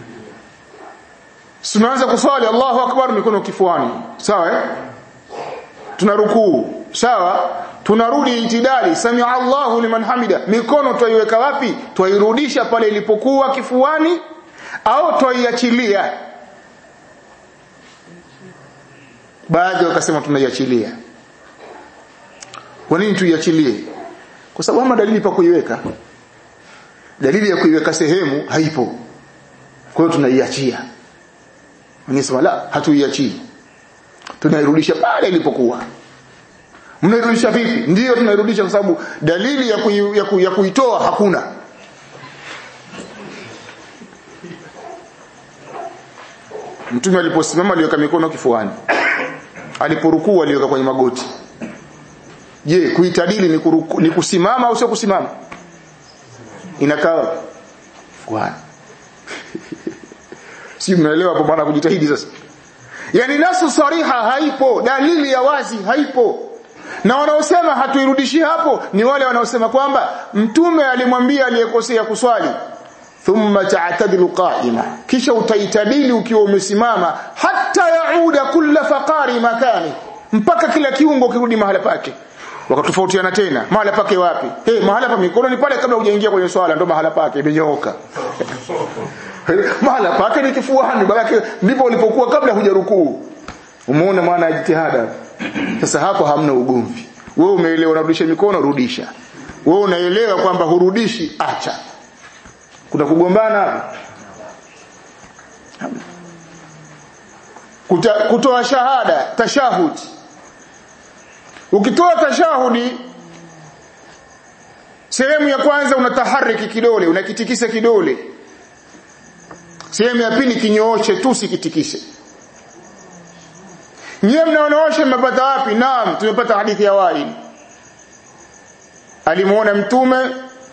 tunaanza kuswali Allahu akbar mikono kifuani sawa eh tunarukuu sawa tunarudi itidali samia Allahu liman hamida mikono twaiweka wapi twairudisha pale ilipokuwa kifuani au twaiachilia baadhi wakasema tunaiachilia kwa nini tuiachilie kwa sababu hama dalili pa kuiweka dalili ya kuiweka sehemu haipo kwa hiyo tunaiachia Mwenyezi la hatuiachii tunairudisha pale ilipokuwa mnairudisha vipi ndiyo tunairudisha kwa sababu dalili ya, kui, ya, kui, ya kuitoa hakuna mtume aliposimama aliweka mikono kifuani aliporukuu aliweka kwenye magoti je kuitadili ni, kuruku, ni kusimama au sio kusimama inakaa fuani si mnaelewa hapo maana kujitahidi sasa yani nasu sariha haipo dalili ya wazi haipo na wanaosema hatuirudishi hapo ni wale wanaosema kwamba mtume alimwambia aliyekosea kuswali thumma ta'tadilu qa'ima kisha utaitadili ukiwa umesimama hata yauda kulla faqari makani mpaka kila kiungo kirudi mahala pake wakatofautiana tena mahala pake wapi hey, mahala pa mikono ni pale kabla hujaingia kwenye swala ndo mahala pake imenyooka mahala pake ni kifuani balake ndipo ulipokuwa kabla hujarukuu umeona maana ya jitihada sasa hapo hamna ugomvi wewe umeelewa unarudisha mikono rudisha wewe unaelewa kwamba hurudishi acha kuna kugombana hapo Kuta, kutoa shahada tashahudi ukitoa tashahudi sehemu ya kwanza unatahariki kidole unakitikisa kidole sehemu ya pili kinyooshe tu sikitikise nyewe mnaonaosha mmepata wapi naam tumepata hadithi ya waili alimuona mtume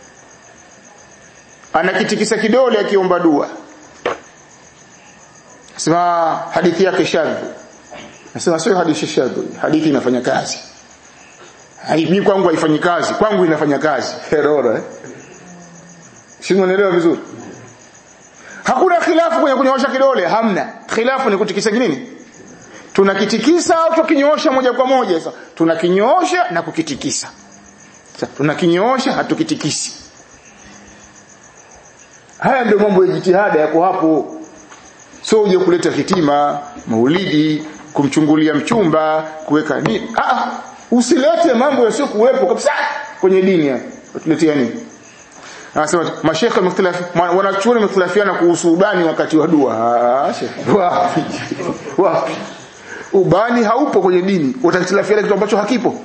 anakitikisa kidole akiomba dua sema hadithi yake shadhu nasema sio hadithi shadhu hadithi inafanya kazi mimi kwangu haifanyi kazi kwangu inafanya kazi herora eh si unaelewa vizuri hakuna khilafu kwenye kunyoosha kidole hamna khilafu ni kutikisa nini tunakitikisa au tukinyoosha moja kwa moja sasa tunakinyoosha na kukitikisa sasa tunakinyoosha hatukitikisi haya ndio mambo ya jitihada yako hapo sio uje kuleta hitima maulidi kumchungulia mchumba kuweka nini ah usilete mambo yasiyo kuwepo kabisa kwenye dini hapa tuletea nini anasema mashekhe wamekhtalafi wanachuoni wamekhtalafiana kuhusu ubani wakati wa dua wapi wapi ubani haupo kwenye dini utakhtilafiana kitu ambacho hakipo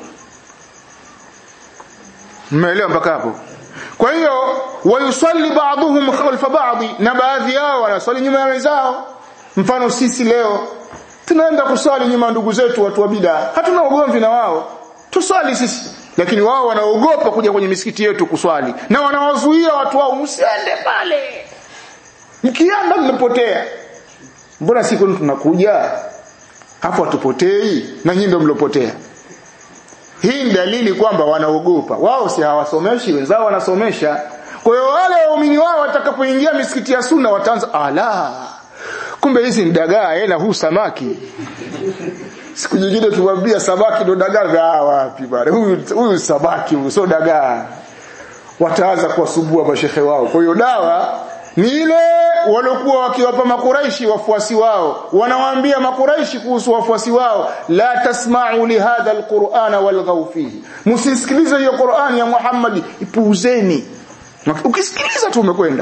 mmeelewa mpaka hapo kwa hiyo wayusalli ba'dhum khalfa ba'dhi na baadhi yao wanaswali nyuma ya wenzao mfano sisi leo tunaenda kuswali nyuma ya ndugu zetu watu wa bid'a hatuna ugomvi na wao tuswali sisi lakini wao wanaogopa kuja kwenye misikiti yetu kuswali na wanawazuia watu wao msiende pale mkienda mmepotea mbona siku tunakuja hapo hatupotei na nyinyi ndio mlopotea hii ni dalili kwamba wanaogopa wao si hawasomeshi wenzao wanasomesha kwa hiyo wale waumini wao watakapoingia misikiti ya sunna wataanza ala kumbe hizi ni dagaa eh na huu samaki siku nyingine tumwambia samaki ndo dagaa wapi bwana huyu huyu samaki huyu sio dagaa wataanza kuwasumbua mashehe wao kwa hiyo dawa ni ile waliokuwa wakiwapa makuraishi wafuasi wao wanawaambia makuraishi kuhusu wafuasi wao la tasma'u li hadha alqur'ana walghaw fihi msisikilize hiyo Qur'an ya Muhammad ipuuzeni ukisikiliza tu umekwenda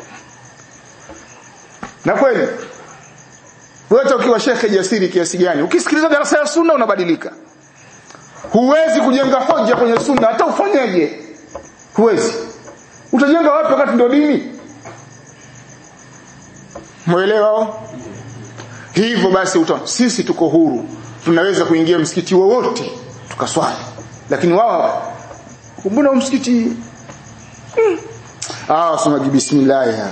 na kweli wewe ukiwa shekhe jasiri kiasi gani ukisikiliza darasa ya sunna unabadilika huwezi kujenga hoja kwenye sunna hata ufanyeje huwezi utajenga wapi wakati ndio dini Mwelewa? Hivyo basi uta, sisi tuko huru. Tunaweza kuingia msikiti wowote tukaswali. Lakini wao mbona msikiti hmm. Ah, soma bismillah ya.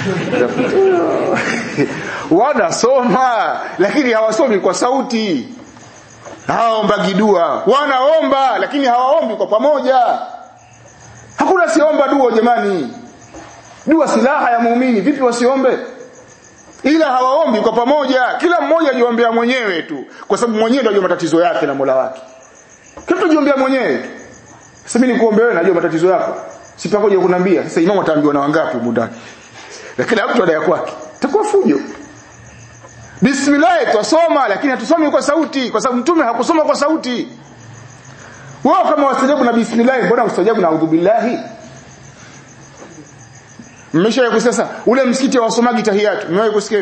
Wanasoma lakini hawasomi kwa sauti. Hawaomba dua. Wanaomba lakini hawaombi kwa pamoja. Hakuna siomba dua jamani. Dua silaha ya muumini, vipi wasiombe? ila hawaombi kwa pamoja kila mmoja ajiombea mwenyewe tu kwa sababu mwenyewe ndio matatizo yake na Mola wake kila jiombea mwenyewe tu sasa mimi nikuombe wewe najua matatizo yako sipakoje kunambia sasa imamu ataambiwa na wangapi mudani lakini mtu adaya kwake itakuwa fujo bismillah twasoma lakini hatusomi kwa sauti kwa sababu mtume hakusoma kwa sauti wao kama wastajabu na bismillah mbona ustajabu na audhu billahi mmeshawahi kusikia sasa ule msikiti wa wasomagi tahiyatu mmewahi kusikia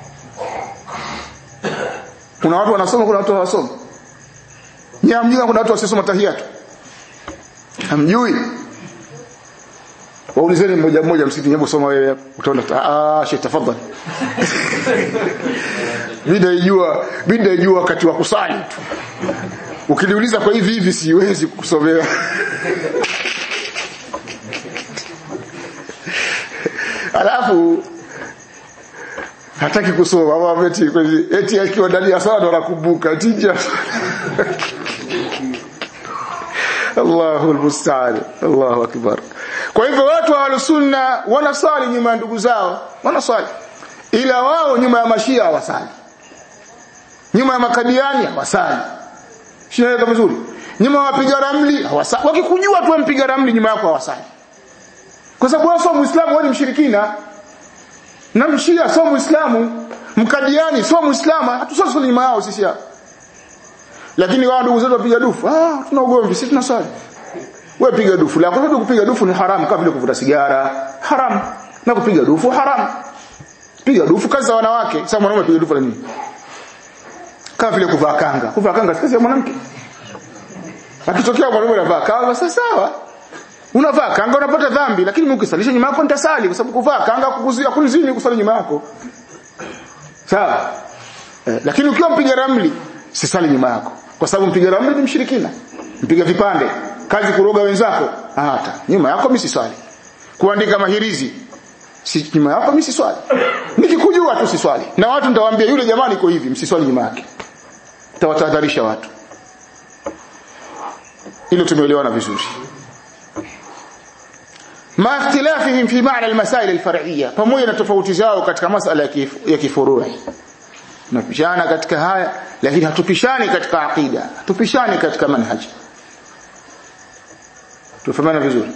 kuna watu wanasoma kuna watu hawasoma nyamjui kuna watu wasiosoma tahiyatu hamjui waulizeni mmoja mmoja msikiti hebu soma wewe utaona ah sheikh tafadhali mimi naijua mimi naijua wakati wa kusali tu ukiniuliza kwa hivi hivi siwezi kukusomea alafu hataki kusoma ama eti eti akiwa ndani ya sala ndo anakumbuka tija Allahu almusta'an Allahu akbar kwa hivyo watu wa sunna wanasali nyuma ya ndugu zao wanasali ila wao nyuma ya mashia hawasali nyuma ya makadiani hawasali shinaeleka vizuri nyuma ya wapiga ramli hawasali wakikujua tu mpiga ramli nyuma yako hawasali kwa sababu wewe sio muislamu wewe ni mshirikina na mshia sio muislamu mkadiani sio muislamu hatusali nyuma yao sisi hapa lakini wao ndugu zetu wapiga dufu ah tuna ugomvi sisi tunaswali wewe piga dufu la kwa sababu kupiga dufu ni haramu kama vile kuvuta sigara haramu na kupiga dufu haramu piga dufu kazi za wanawake sasa mwanaume piga dufu la nini kama vile kuvaa kanga kuvaa kanga si kazi ya mwanamke akitokea mwanaume anavaa kanga sasa sawa unavaa kanga unapata dhambi lakini Mungu kisalisha nyuma yako nitasali kwa sababu kuvaa kanga kukuzuia kunizini kusali nyuma yako sawa eh, lakini ukiwa mpiga ramli sisali nyuma yako kwa sababu mpiga ramli ni mshirikina mpiga vipande kazi kuroga wenzako hata nyuma yako mimi siswali kuandika mahirizi si nyuma yako mimi siswali nikikujua tu siswali na watu nitawaambia yule jamani iko hivi msiswali nyuma yake tawatahadharisha watu ili tumeelewana vizuri ma ikhtilafihim fi ma'na al-masail al-far'iyya pamoja na tofauti zao katika masala ya kifurui tunapishana katika haya lakini hatupishani katika aqida hatupishani katika manhaji tufahamana vizuri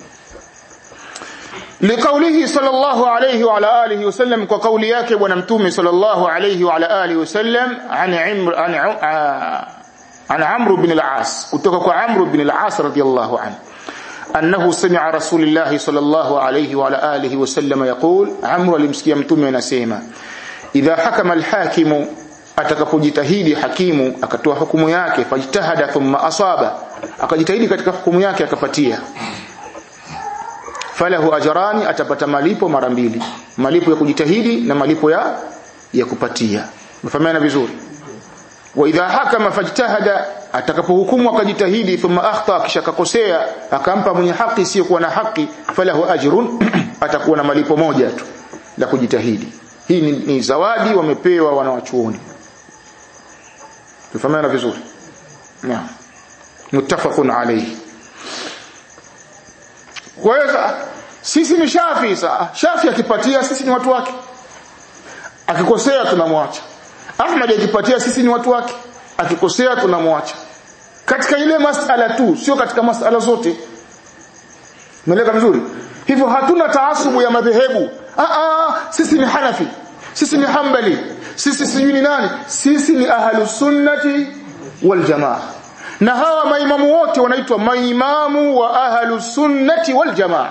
لقوله صلى الله عليه وعلى اله وسلم وقول yake bwana mtume صلى الله عليه وعلى اله وسلم عن عمرو عن عن عمرو بن العاص kutoka kwa Amr bin al-As radiyallahu anhu annahu sami'a rasulullah sallallahu alayhi wa ala alihi wa sallam yaqul Amr alimsikia mtume anasema idha hakama al-hakimu atakapojitahidi hakimu akatoa hukumu yake fajtahada thumma asaba akajitahidi katika hukumu yake akapatia falahu ajrani atapata malipo mara mbili malipo ya kujitahidi na malipo ya ya kupatia mfahamiana vizuri wa idha hakama fajtahada atakapohukumu akajitahidi thumma akhta kisha akakosea akampa mwenye haki sio kuwa na haki falahu ajrun atakuwa na malipo moja tu la kujitahidi hii ni, ni zawadi wamepewa wanawachuoni tufahamiana vizuri naam muttafaqun alayhi kwa hiyo sisi ni shafi sa shafi akipatia sisi ni watu wake akikosea tunamwacha Ahmad akipatia sisi ni watu wake akikosea tunamwacha katika ile masala tu sio katika masala zote Umeeleka vizuri hivyo hatuna taasubu ya madhehebu ah ah sisi ni Hanafi sisi ni Hanbali sisi sijui ni nani sisi ni ahlus sunnati wal jamaa na hawa maimamu wote wanaitwa maimamu wa ahlus sunnati wal jamaa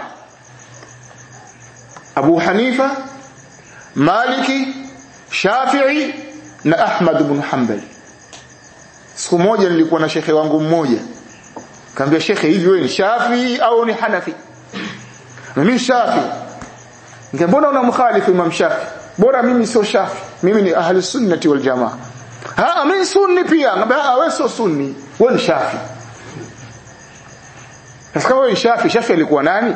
Abu Hanifa Maliki Shafi'i na Ahmad ibn Hanbali siku moja nilikuwa na shekhe wangu mmoja kaambia shekhe hivi wewe ni Shafi au ni Hanafi na mimi Shafi ngembona una mkhalifu Imam Shafi bora mimi sio Shafi mimi ni ahli sunnati wal jamaa ha mimi sunni pia ngambia wewe sio sunni wewe ni Shafi sasa wewe ni Shafi Shafi alikuwa nani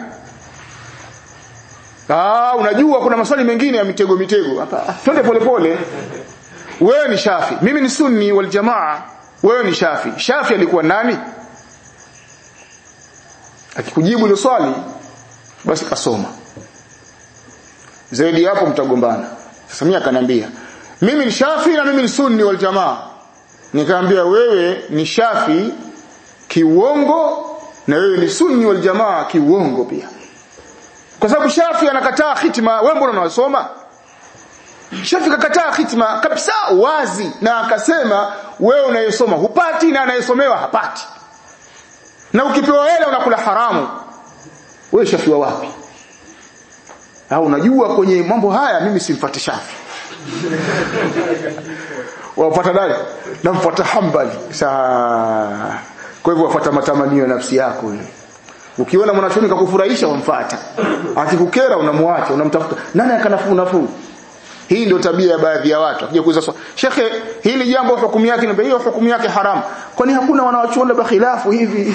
Ah, unajua kuna maswali mengine ya mitego mitego. Hapa twende polepole. Wewe ni Shafi, mimi ni Sunni wal Jamaa. Wewe ni Shafi. Shafi alikuwa nani? Akikujibu hilo swali basi kasoma. Zaidi hapo mtagombana. Sasa mimi akaniambia, mimi ni Shafi na mimi ni Sunni wal Jamaa. Nikamwambia wewe ni Shafi kiuongo na wewe ni Sunni wal Jamaa kiuongo pia kwa sababu Shafi anakataa hitima wewe mbona unasoma Shafi kakataa hitima kabisa wazi na akasema wewe unayesoma hupati na anayesomewa hapati na ukipewa hela unakula haramu wewe Shafi wa wapi au unajua kwenye mambo haya mimi simfuati Shafi wapata nani namfuata Hanbali saa kwa hivyo wafuata matamanio ya nafsi yako wewe Ukiona mwanachuoni kakufurahisha wamfuata. Akikukera unamwacha, unamtafuta. Nani akanafuu nafuu? Hii ndio tabia ya baadhi ya watu. Akija kuuliza swali, "Shekhe, hili jambo hukumu yake ni hiyo hukumu yake haramu." Kwani hakuna wanawachuoni ba khilafu hivi?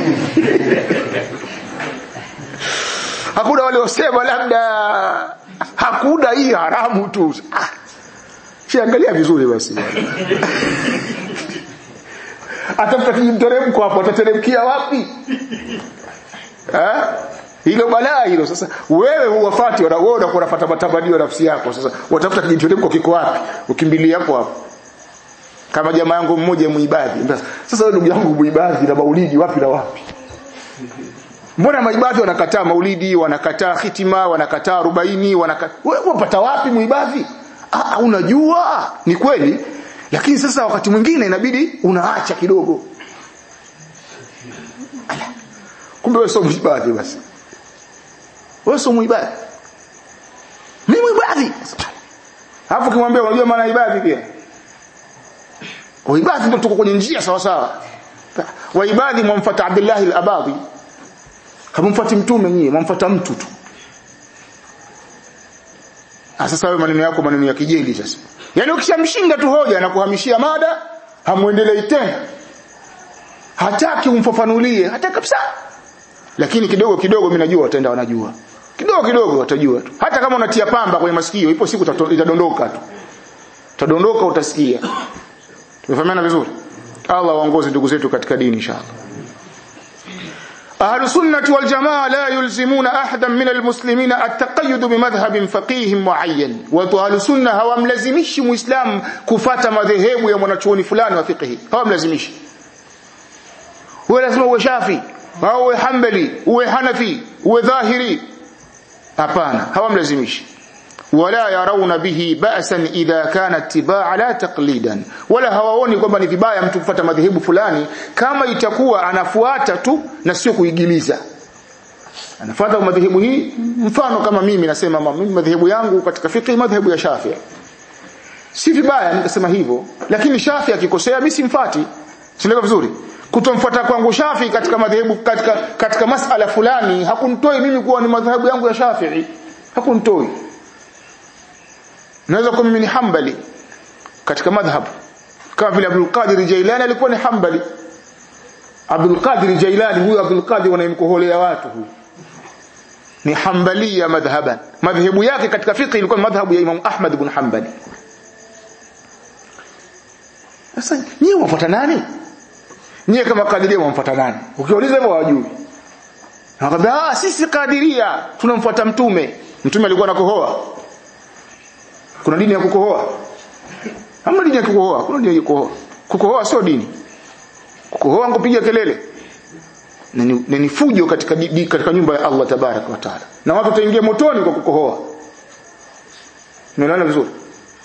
hakuna wale wasema labda hakuna hii haramu tu. Ah. Siangalia vizuri basi. Atafuta kijimteremko hapo, atateremkia wapi? Eh? Hilo balaa hilo sasa wewe huwafati wewe unakuwa unafuata matamanio nafsi yako sasa watafuta kijiteremko kiko wapi ukimbilia hapo hapo kama jamaa yangu mmoja muibadhi sasa wewe ndugu yangu muibadhi na maulidi wapi na wapi Mbona maibadhi wanakataa maulidi wanakataa hitima wanakataa arobaini wanakataa wewe unapata wapi muibadhi ah unajua ni kweli lakini sasa wakati mwingine inabidi unaacha kidogo Ala. kumbe wewe sio muibadhi basi wewe sio muibadhi mimi muibadhi alafu kimwambia unajua maana ibadhi pia waibadhi ndio tuko kwenye njia sawa sawa waibadhi mwamfuata Abdullah al-Abadi hamumfuati mtume nyie mwamfuata mtu tu sasa wewe maneno yako maneno ya kijeli sasa yani ukishamshinda tu hoja na kuhamishia mada hamuendelei tena hataki umfafanulie hata kabisa lakini kidogo kidogo mimi najua wataenda wanajua kidogo kidogo watajua tu hata kama unatia pamba kwenye masikio ipo siku itadondoka tu utadondoka utasikia tumefahamiana vizuri Allah waongoze ndugu zetu katika dini inshallah أهل السنة والجماعة لا يلزمون أحدا من المسلمين التقيد بمذهب فقيه معين watu أهل السنة hawamlazimishi muislam kufata madhehebu ya mwanachuoni fulani wa fiqhi hawamlazimishi wewe lazima uwe shafi au uwe hanbali uwe hanafi uwe dhahiri hapana hawamlazimishi wala yarawna bihi ba'san idha kana ittiba'a la taqlidan wala hawaoni kwamba ni vibaya mtu kufuata madhehebu fulani kama itakuwa anafuata tu na sio kuigiliza anafuata madhehebu hii mfano kama mimi nasema mimi madhehebu yangu katika fiqh madhehebu ya Shafi'i si vibaya nikasema hivyo lakini Shafi'i akikosea mimi simfuati sio vizuri kutomfuata kwangu Shafi'i katika madhehebu katika katika masala fulani hakunitoi mimi kuwa ni madhehebu yangu ya Shafi'i hakunitoi naweza kuwa mimi ni Hanbali katika madhhab kama vile Abdul Qadir Jailani alikuwa ni Hanbali Abdul Qadir Jailani huyu Abdul Qadir wanayemkoholea watu huyu ni Hanbalia madhhaban madhhabu yake katika fiqh ilikuwa madhhabu ya Imam Ahmad ibn Hanbali sasa nyie mwafuata nani nyie kama Qadiria mwamfuata nani ukiuliza hivyo hawajui Nakwambia ah sisi Qadiria tunamfuata mtume mtume alikuwa anakohoa kuna dini ya kukohoa ama dini ya kukohoa kuna dini ya kukohoa kukohoa sio dini kukohoa kupiga kelele na ni, ni fujo katika di, katika nyumba ya Allah tabarak wa taala na watu wataingia motoni kwa kukohoa unaelewana vizuri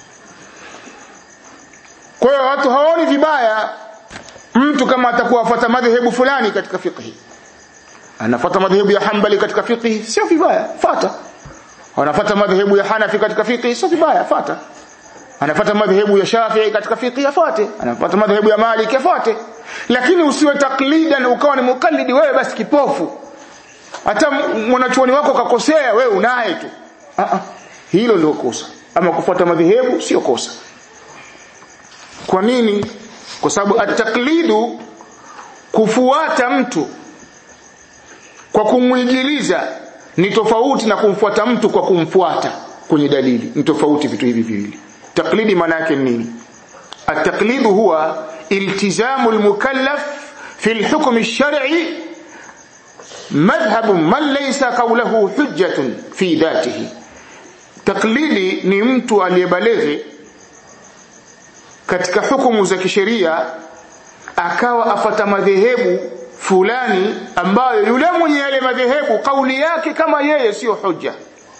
kwa hiyo watu hawaoni vibaya mtu kama atakuwa afuata madhehebu fulani katika fiqh anafuata madhehebu ya Hanbali katika fiqh sio vibaya fata anafuata madhehebu ya Hanafi katika fiqh sio vibaya fuata anafuata madhehebu ya Shafi'i katika fiqh afuate anafuata madhehebu ya Malik afuate lakini usiwe taklidan ukawa ni mukallidi wewe basi kipofu hata mwanachuoni wako kakosea wewe unaye tu a a hilo ndio kosa ama kufuata madhehebu sio kosa kwa nini kwa sababu ataklidu kufuata mtu kwa kumwigiliza ni tofauti na kumfuata mtu kwa kumfuata kwenye dalili ni tofauti vitu hivi viwili taklidi maana yake nini التقليد هو التزام المكلف في الحكم الشرعي مذهب من ليس قوله حجة في ذاته تقليدي ni mtu aliyebaleghe katika hukumu za kisheria akawa afata madhehebu fulani ambayo yule mwenye yale madhehebu kauli yake kama yeye sio hujja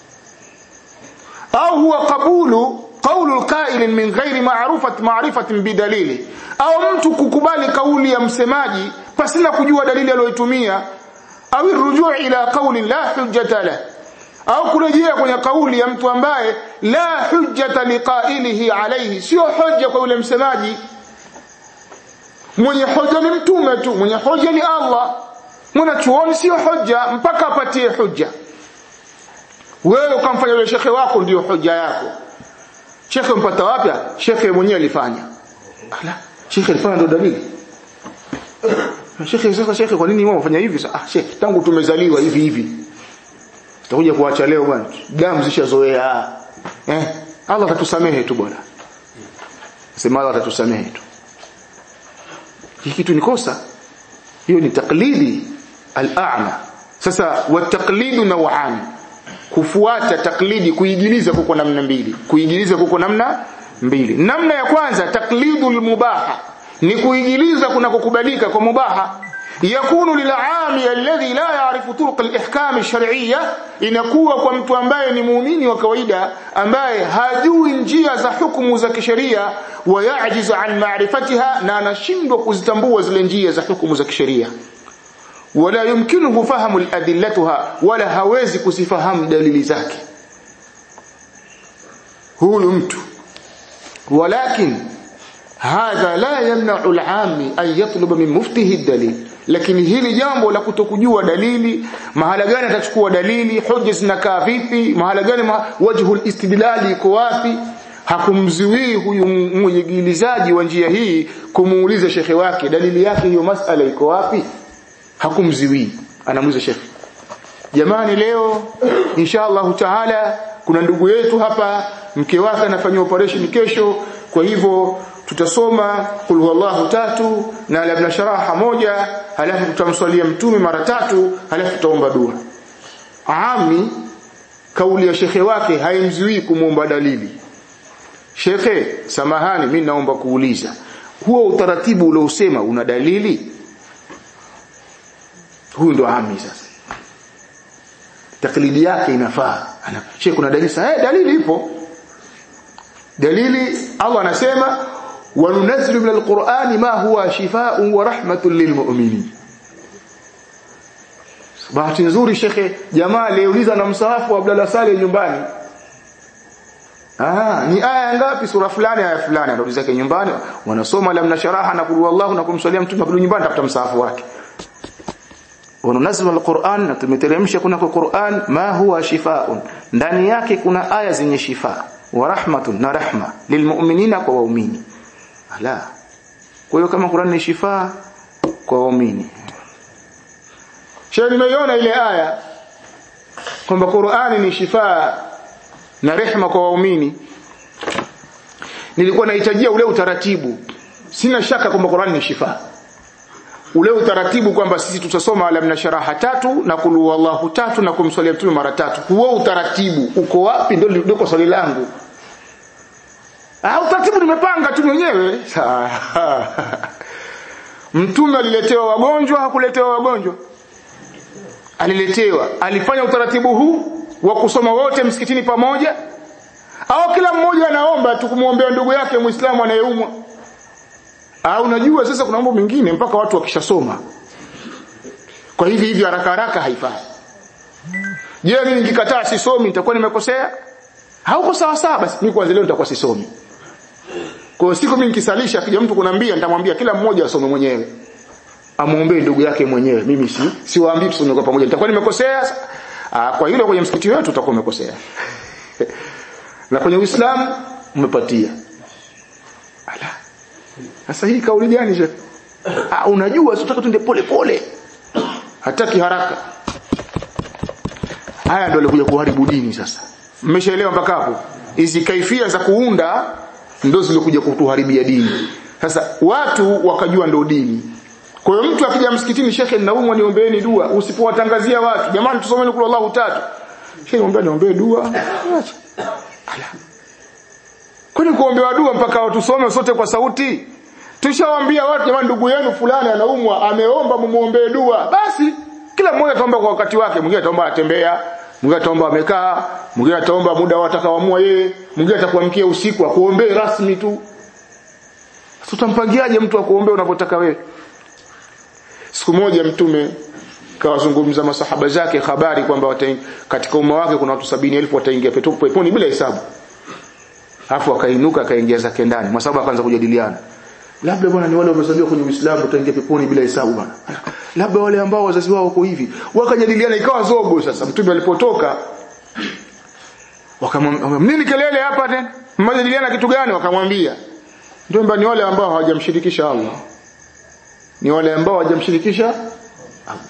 au huwa kabulu قول القائل من غير معرفة معرفة بدليل au mtu kukubali kauli ya msemaji pasina kujua dalili aliyoitumia au rujuu ila kauli la hujjata la au kurejea kwenye kauli ya mtu ambaye la hujjata liqailihi alayhi sio hoja kwa yule msemaji mwenye hoja ni mtume tu mwenye hoja ni Allah mwanachuoni sio hoja mpaka apatie hoja wewe ukamfanya yule shekhe wako ndiyo hoja yako shekhe mpata wapi shekhe mwenyewe alifanya ala shekhe alifanya ndo dalili shekhe sasa shekhe kwa nini wao wafanya hivi sasa ah shekhe tangu tumezaliwa hivi hivi tutakuja kuacha leo bwana damu zishazoea eh Allah atatusamehe tu bwana sema Allah atatusamehe tu hii kitu ni kosa hiyo ni taklidi al-a'ma sasa wa taqlidu naw'an kufuata taklidi kuigiliza kuko namna mbili kuigiliza kuko namna mbili namna ya kwanza taklidul mubaha ni kuigiliza kuna kukubalika kwa mubaha yakunu lil'ami alladhi la ya'rifu turuq al-ihkam ash-shar'iyya inakuwa kwa mtu ambaye ni muumini wa kawaida ambaye hajui njia za hukumu za kisheria wa ya'jizu an ma'rifatiha na anashindwa kuzitambua zile njia za hukumu za kisheria wala yumkinuhu fahamu adillatuha wala hawezi kusifahamu dalili zake huyu mtu walakin hadha la yamna'u al-'ami an yatluba min muftihi dalil lakini hili jambo la kutokujua dalili mahala gani atachukua dalili hoja zinakaa vipi mahala gani ma, wajhu al-istidlali iko wapi hakumziwii huyu mwigilizaji wa njia hii kumuuliza shekhe wake dalili yake hiyo masala iko wapi hakumziwii anamuuliza shekhe jamani leo insha Allah taala kuna ndugu yetu hapa mke wake anafanyia operation kesho kwa hivyo tutasoma kul huwallahu tatu na labna sharaha moja halafu tutamswalia mtume mara tatu halafu tutaomba dua ami kauli ya shekhe wake haimzuii kumuomba dalili shekhe samahani mimi naomba kuuliza huo utaratibu uliosema una dalili huyu ndo ami sasa taklidi yake inafaa ana shekhe kuna dalili sasa eh dalili ipo dalili Allah anasema وننزل من القرآن ما هو شفاء ورحمة للمؤمنين bahati nzuri shekhe jamaa aliuliza na msahafu wa Abdalla Saleh nyumbani ah ni aya ngapi sura fulani aya fulani anauliza yake nyumbani wanasoma lamna sharaha na kulu wallahu na kumswalia mtume kwa nyumbani tafuta msahafu wake wanunazil alquran na tumeteremsha kuna kwa Qur'an ma huwa shifaun ndani yake kuna aya zenye shifa wa rahmatun na rahma lilmu'minina kwa waumini la kwa hiyo kama Qur'an ni shifa kwa waumini Sheikh nimeiona ile aya kwamba Qur'ani ni shifa na rehma kwa waumini nilikuwa nahitajia ule utaratibu sina shaka kwamba Qur'ani ni shifa ule utaratibu kwamba sisi tutasoma alam na sharaha tatu na kulu wallahu tatu na kumswalia mtume mara tatu huo utaratibu uko wapi ndio ndio swali langu Ah utaratibu nimepanga tu mwenyewe. Mtume aliletewa wagonjwa hakuletewa wagonjwa? Aliletewa. Alifanya utaratibu huu wa kusoma wote msikitini pamoja? Au kila mmoja anaomba tu kumwombea ndugu yake Muislamu anayeumwa? Au unajua sasa kuna mambo mengine mpaka watu wakishasoma. Kwa hivi hivi haraka haraka haifai. Je, mimi nikikataa sisomi nitakuwa nimekosea? Hauko sawa sawa basi mimi kwanza leo nitakuwa sisomi. Kwa siku mimi nikisalisha kija mtu kunambia nitamwambia kila mmoja asome mwenyewe. Amuombee ndugu yake mwenyewe. Mimi si siwaambii tusome kwa pamoja. Nitakuwa nimekosea. Ah kwa hilo kwenye msikiti wetu utakuwa umekosea. Na kwenye Uislamu umepatia. Ala. Sasa hii kauli gani je? Ah unajua tunataka tuende pole pole. Hataki haraka. Haya ndio alikuja kuharibu dini sasa. Mmeshaelewa mpaka hapo? Hizi kaifia za kuunda ndio zilikuja kutuharibia dini. Sasa watu wakajua ndio dini. Kwa hiyo mtu akija msikitini shekhe naumwa niombeeni dua, usipowatangazia watu, jamani tusomeni kula Allahu tatu. Shekhe niombe niombee dua. Acha. Kwani kuombewa dua mpaka watu tusome sote kwa sauti? Tushawaambia watu jamani ndugu yenu fulani anaumwa, ameomba mumuombee dua. Basi kila mmoja ataomba kwa wakati wake, mwingine ataomba atembea, mwingine ataomba amekaa, mwingine ataomba muda watakaoamua yeye, mwingine atakuamkia usiku akuombee rasmi tu. Tutampangiaje mtu akuombee unavyotaka wewe? Siku moja mtume kawazungumza masahaba zake habari kwamba katika umma wake kuna watu sabini elfu wataingia peponi bila hesabu. Alafu akainuka akaingia zake ndani. Masahaba akaanza kujadiliana. Labda bwana ni wale wamezaliwa kwenye Uislamu wataingia peponi bila hesabu bwana. Labda wale ambao wazazi wao wako hivi. Wakajadiliana ikawa zogo sasa. Mtume alipotoka wakamwambia nini kelele hapa tena? Mmejadiliana kitu gani? Wakamwambia ndio ni wale ambao hawajamshirikisha Allah. Ni wale ambao hawajamshirikisha Allah.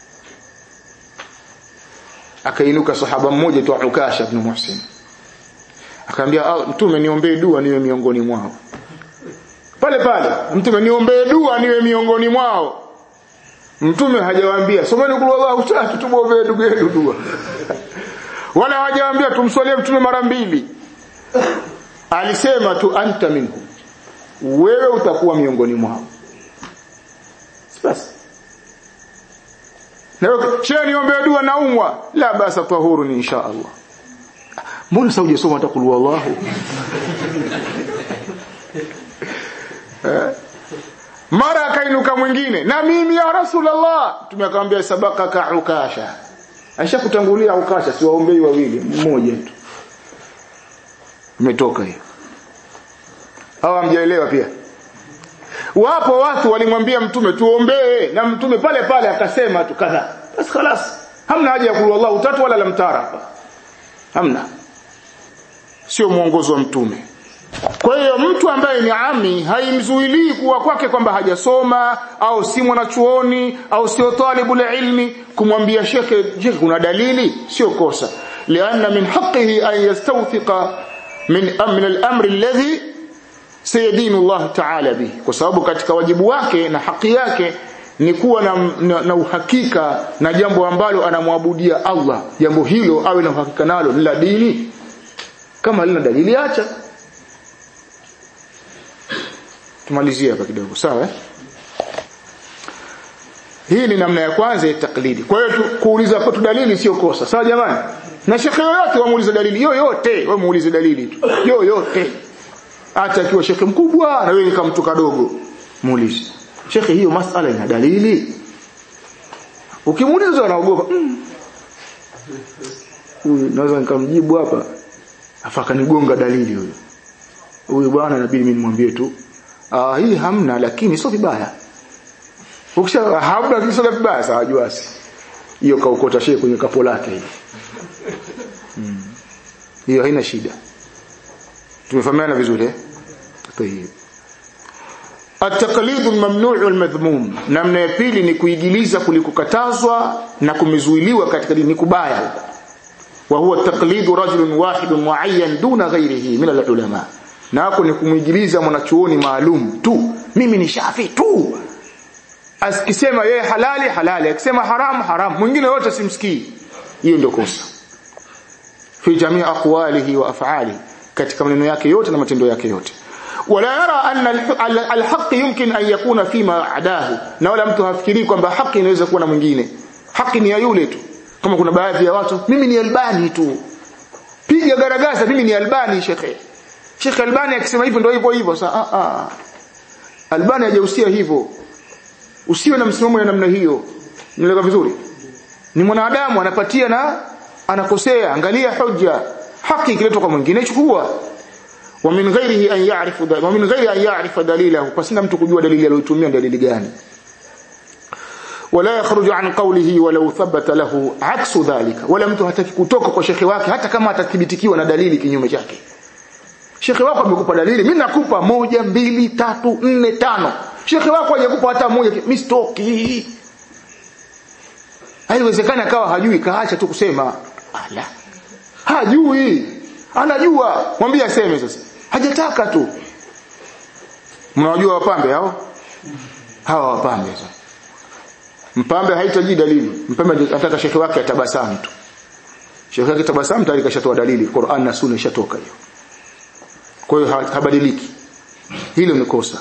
Akainuka sahaba mmoja tu Ukasha ibn Muhsin. Akamwambia mtume niombee dua niwe miongoni mwao. Pale pale mtume niombee dua niwe miongoni mwao. Mtume hajawaambia someni kulu Allahu tatu tumuombee ndugu yetu dua. Wala hajawaambia tumswalie mtume mara mbili. Alisema tu anta minhu. Wewe utakuwa miongoni mwao. Basi. na shehe niombee dua naumwa la basa tahuruni insha Allah mbona sasa hujasoma hata kul wallahu eh? mara akainuka mwingine na mimi ya rasulullah tumekamwambia sabaka ka ukasha aisha kutangulia ukasha si waombei wawili mmoja tu umetoka hiyo au hamjaelewa pia wapo watu walimwambia mtume tuombee na mtume pale pale akasema tu kadha basi خلاص hamna haja ya kulu Allah utatu wala lamtara hapa hamna sio mwongozo wa mtume kwa hiyo mtu ambaye ni ami haimzuilii kuwa kwake kwamba hajasoma au si mwanachuoni au sio talibul ilmi kumwambia shekhe je kuna dalili sio kosa lianna min haqqihi an yastawthiqa min min al-amr alladhi sayadinu Allah ta'ala bihi kwa sababu katika wajibu wake na haki yake ni kuwa na, na, na uhakika na jambo ambalo anamwabudia Allah jambo hilo awe na uhakika nalo la dini kama lina dalili acha tumalizie hapa kidogo sawa eh? hii ni namna ya kwanza ya taklidi kwa hiyo kuuliza kwetu dalili sio kosa sawa jamani na shekhe yoyote wamuulize dalili yoyote wewe muulize dalili tu yoyote hata akiwa shekhe mkubwa na wewe kama mtu kadogo muulize shekhe hiyo masala ina dalili ukimuuliza anaogopa huyu mm. naweza nikamjibu hapa afaka nigonga dalili huyo huyu bwana inabidi mimi nimwambie tu ah hii hamna lakini sio vibaya ukisha hamna lakini sio vibaya sawa juasi hiyo kaukota shehe kwenye kapo lake hiyo mm. hiyo haina shida tumefahamiana vizuri eh طيب التقليد الممنوع والمذموم namna ya pili ni kuigiliza kulikokatazwa na kumezuiliwa katika dini kubaya huko wa huwa taqlidu rajulun wahidun muayyan duna ghairihi min al-ulama na hapo ni kumwigiliza mwanachuoni maalum tu mimi ni shafi tu asikisema yeye halali halali akisema haramu haramu mwingine yote simsikii hiyo ndio kosa fi jamii aqwalihi wa af'alihi katika maneno yake yote na matendo yake yote wala yara anna alhaq yumkin an yakuna fima adahu na wala mtu hafikiri kwamba haki inaweza kuwa na mwingine haki ni ya yule tu kama kuna baadhi ya watu mimi ni albani tu piga garagaza mimi ni albani shekhe shekhe albani akisema hivyo ndio hivyo hivyo sasa a a albani hajahusia hivyo usiwe na msimamo ya namna hiyo nieleka vizuri ni mwanadamu anapatia na anakosea angalia hoja haki ikiletwa kwa mwingine chukua wa min ghairihi an ya'rifu wa min ghairi an ya'rifa dalilahu pasina mtu kujua dalili aliyotumia dalili gani wala yakhruju an qawlihi walau thabata lahu aksu dhalika wala mtu hataki kutoka kwa shekhi wake hata kama atathibitikiwa na dalili kinyume chake shekhi wako amekupa dalili mimi nakupa moja mbili tatu nne tano shekhi wako hajakupa hata moja mimi stoki haiwezekani akawa hajui kaacha tu kusema ala hajui anajua mwambie aseme sasa hajataka tu mnawajua wapambe hao hawa wapambe sasa mpambe haitaji dalili mpambe anataka shekhi wake atabasamu tu shekhi wake tabasamu tayari kashatoa dalili Qur'an na Sunna ishatoka hiyo kwa hiyo habadiliki hilo ni kosa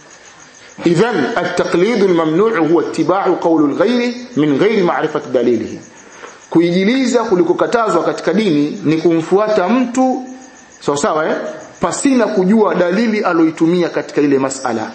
idhan at-taqlid al-mamnu' huwa ittiba'u qawl al-ghayr min ghayri ma'rifati dalilihi kuijiliza kulikokatazwa katika dini ni kumfuata mtu sawa sawa eh pasina kujua dalili aloitumia katika ile masala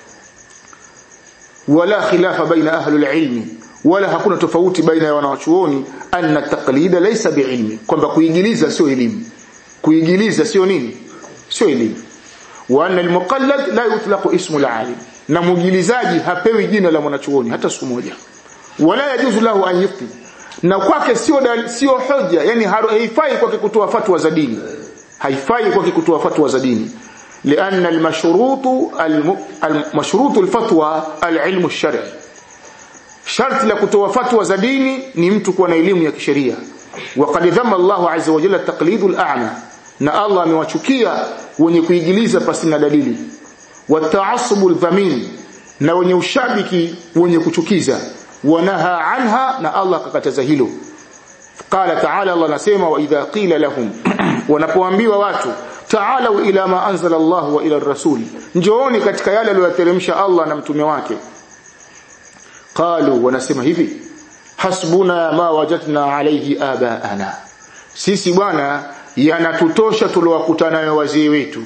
wala khilafa baina ahli alilmi wala hakuna tofauti baina ya wanawachuoni anna taqlida laysa biilmi kwamba kuigiliza sio elimu kuigiliza sio nini sio elimu wa anna almuqallad la yutlaqu ismu alalim na mugilizaji hapewi jina la mwanachuoni hata siku moja wala yajuzu lahu an yufti na kwake sio sio hoja yani haifai kwake kutoa fatwa za dini haifai kwake kutoa fatwa za dini لأن المشروط المشروط الفتوى العلم الشرعي شرط la kutoa fatwa za dini ni mtu kuwa na elimu ya kisheria وقد ذم الله عز وجل التقليد الأعمى na Allah amewachukia wenye kuigiliza pasina dalili wata'assub aldhamin na wenye ushabiki wenye kuchukiza wanaha anha na Allah akakataza hilo qala ta'ala Allah anasema wa idha qila lahum wanapoambiwa watu ta'alu ila ma anzala Allah wa ila ar-rasul njooni katika yale aliyoteremsha Allah na mtume wake qalu wanasema hivi hasbuna ma wajadna alayhi abaana sisi bwana yanatutosha tuliowakutana nayo wazee wetu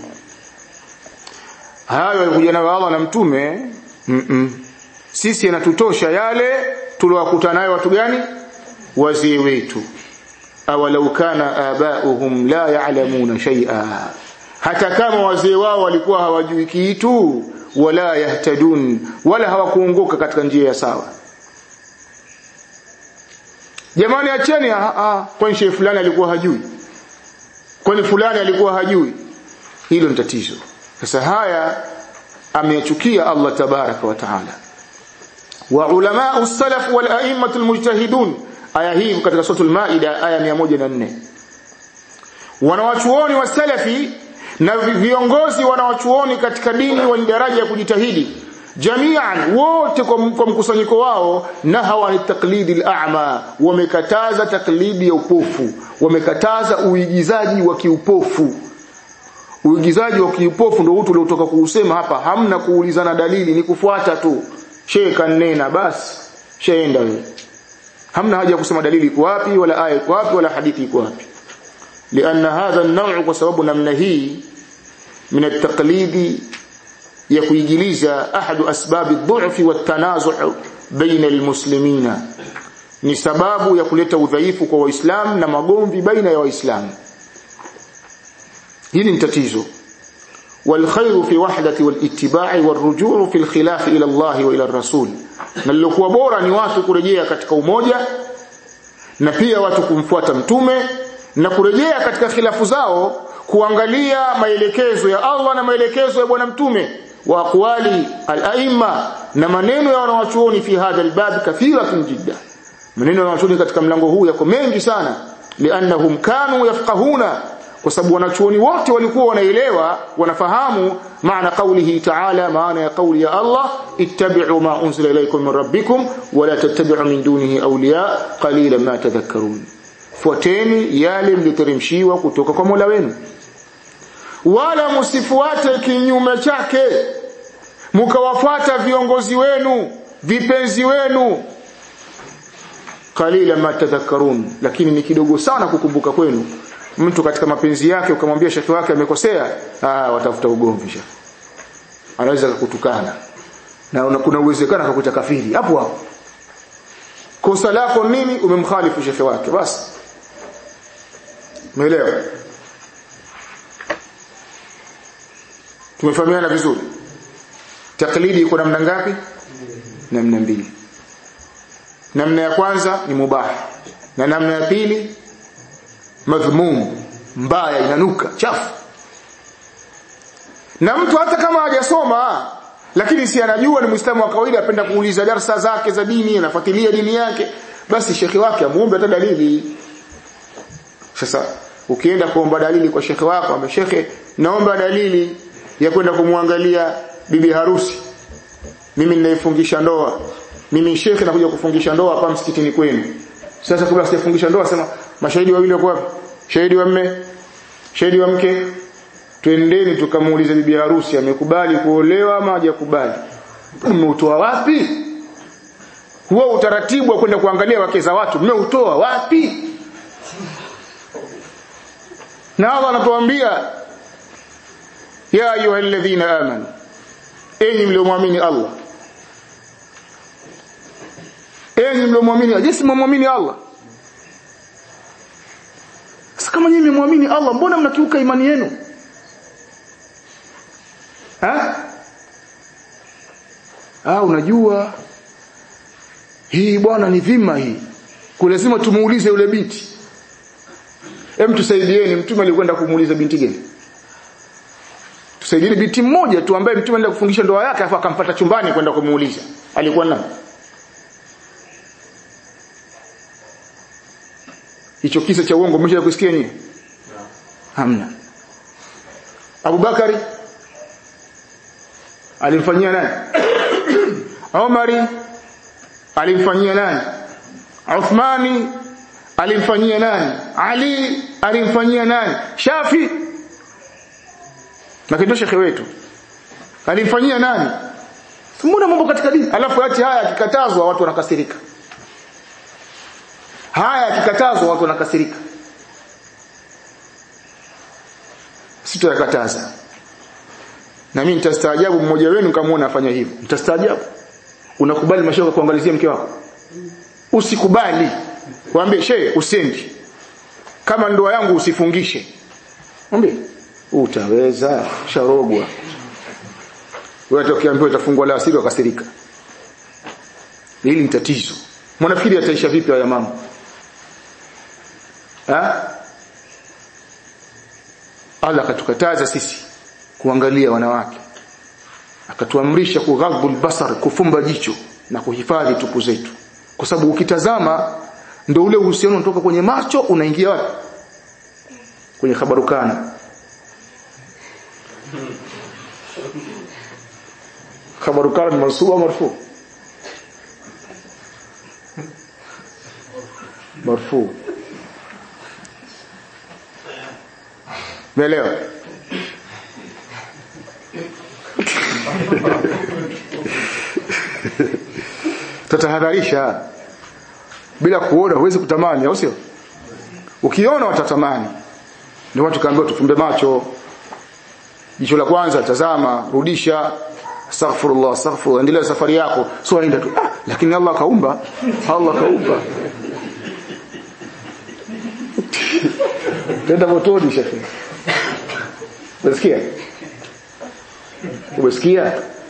hayo yalikuja nayo Allah na mtume mm -mm. sisi yanatutosha yale tuliowakutana nayo watu gani wazee wetu awalau kana abauhum la ya'lamuna shay'a hata kama wazee wao walikuwa hawajui kitu wala yahtadun wala hawakuongoka katika njia ya sawa jamani acheni kwani shehe fulani alikuwa hajui kwani fulani alikuwa hajui hilo ni tatizo sasa haya ameyachukia Allah tabaraka wa taala wa ulama as-salaf wal a'immat al-mujtahidun aya hii katika suratul maida aya 104 wanawachuoni wa salafi na viongozi wanawachuoni katika dini wenye daraja ya kujitahidi jamian wote kwa mkusanyiko wao nahawa ni taklidi al-a'ma wamekataza taklidi ya upofu wamekataza uigizaji wa kiupofu uigizaji wa kiupofu ndio utu uliotoka kuusema hapa hamna kuulizana dalili ni kufuata tu shehe kanena basi sheenda wewe hamna haja ya kusema dalili iko wapi wala aya iko wapi wala hadithi iko wapi لأن هذا النوع kwa sababu namna hii min at-taqlidi ya kuigiliza ahadu asbabi dhu'fi wat-tanazu' baina al-muslimina ni sababu ya kuleta udhaifu kwa waislamu na magomvi baina ya waislamu hili ni tatizo والخير في وحدة والاتباع والرجوع في الخلاف إلى الله وإلى الرسول na lilokuwa bora ni watu kurejea katika umoja na pia watu kumfuata mtume na kurejea katika khilafu zao kuangalia maelekezo ya Allah na maelekezo ya bwana mtume wa aqwali al-aimma na maneno ya wanawachuoni fi hadha al-bab kathiratun jidda maneno ya wanawachuoni katika mlango huu yako mengi sana liannahum kanu yafqahuna kwa sababu wanachuoni wote walikuwa wanaelewa wanafahamu maana kaulihi ta'ala maana ya kauli ya Allah ittabi'u ma unzila ilaykum min rabbikum wa la tattabi'u min dunihi awliya qalilan ma tadhakkarun fuateni yale mliteremshiwa kutoka kwa Mola wenu wala msifuate kinyume chake mkawafuata viongozi wenu vipenzi wenu qalila ma tadhakkarun lakini ni kidogo sana kukumbuka kwenu mtu katika mapenzi yake ukamwambia shekhi wake amekosea ah watafuta ugomvi shekhi anaweza kukutukana na una, kuna uwezekano akakuta kafiri hapo hapo kosa lako nini umemkhalifu shekhi wake basi umeelewa tumefahamiana vizuri taklidi iko namna ngapi namna mbili namna ya kwanza ni mubah na namna ya pili madhmum mbaya inanuka chafu na mtu hata kama hajasoma lakini si anajua ni muislamu wa kawaida apenda kuuliza darsa zake za dini anafuatilia dini yake basi shekhi wake amuombe hata dalili sasa ukienda kuomba dalili kwa shekhi wako ambe shekhe naomba dalili ya kwenda kumwangalia bibi harusi mimi ninaifungisha ndoa mimi shekhe nakuja kufungisha ndoa hapa msikitini kwenu sasa kabla sijafungisha ndoa sema mashahidi wawili wako wapi shahidi wa mme shahidi wa mke twendeni tukamuulize bibi harusi amekubali kuolewa ama hajakubali mmeutoa wapi huo utaratibu wa kwenda kuangalia wake za watu mmeutoa wapi na Allah anatuambia ya ayyuhalladhina amanu enyi mliomwamini Allah enyi mliomwamini jinsi mmwamini Allah sasa kama nyinyi mmwamini Allah mbona mnakiuka imani yenu ha ah unajua hii bwana ni dhima hii kulazima tumuulize yule binti hem tusaidieni mtume alikwenda kumuuliza binti gani tusaidieni binti mmoja tu ambaye mtume alienda kufungisha ndoa yake afa akampata chumbani kwenda kumuuliza alikuwa nani hicho kisa cha uongo mmesha kusikia nyinyi hamna Abubakari alimfanyia nani Umari alimfanyia nani Uthmani alimfanyia nani Ali alimfanyia nani Shafi na kindo shekhe wetu alimfanyia nani Mbona mambo katika dini alafu ati haya akikatazwa watu wanakasirika haya yakikatazwa watu wanakasirika sitayakataza na mimi nitastaajabu mmoja wenu kama afanya hivyo nitastaajabu unakubali mashoga kuangalizia mke wako usikubali waambie shehe usendi kama ndoa yangu usifungishe mwambie utaweza sharogwa wewe utakiambiwa utafungwa la asiri wakasirika hili ni tatizo mwanafikiri ataisha vipi haya mambo ha Allah akatukataza sisi kuangalia wanawake akatuamrisha kughadhul basar kufumba jicho na kuhifadhi tupu zetu kwa sababu ukitazama ndio ule uhusiano unatoka kwenye macho unaingia wapi kwenye khabarukana khabarukana ni mansuba marfu marfu Umeelewa? Tatahadharisha bila kuona huwezi kutamani au sio? Ukiona watatamani. Ndio watu kaambiwa tufumbe macho. Jicho la kwanza tazama, rudisha astaghfirullah astaghfirullah endelea safari yako sio aenda tu ah, lakini Allah kaumba Allah kaumba tenda motoni shekhi Unasikia? Umesikia?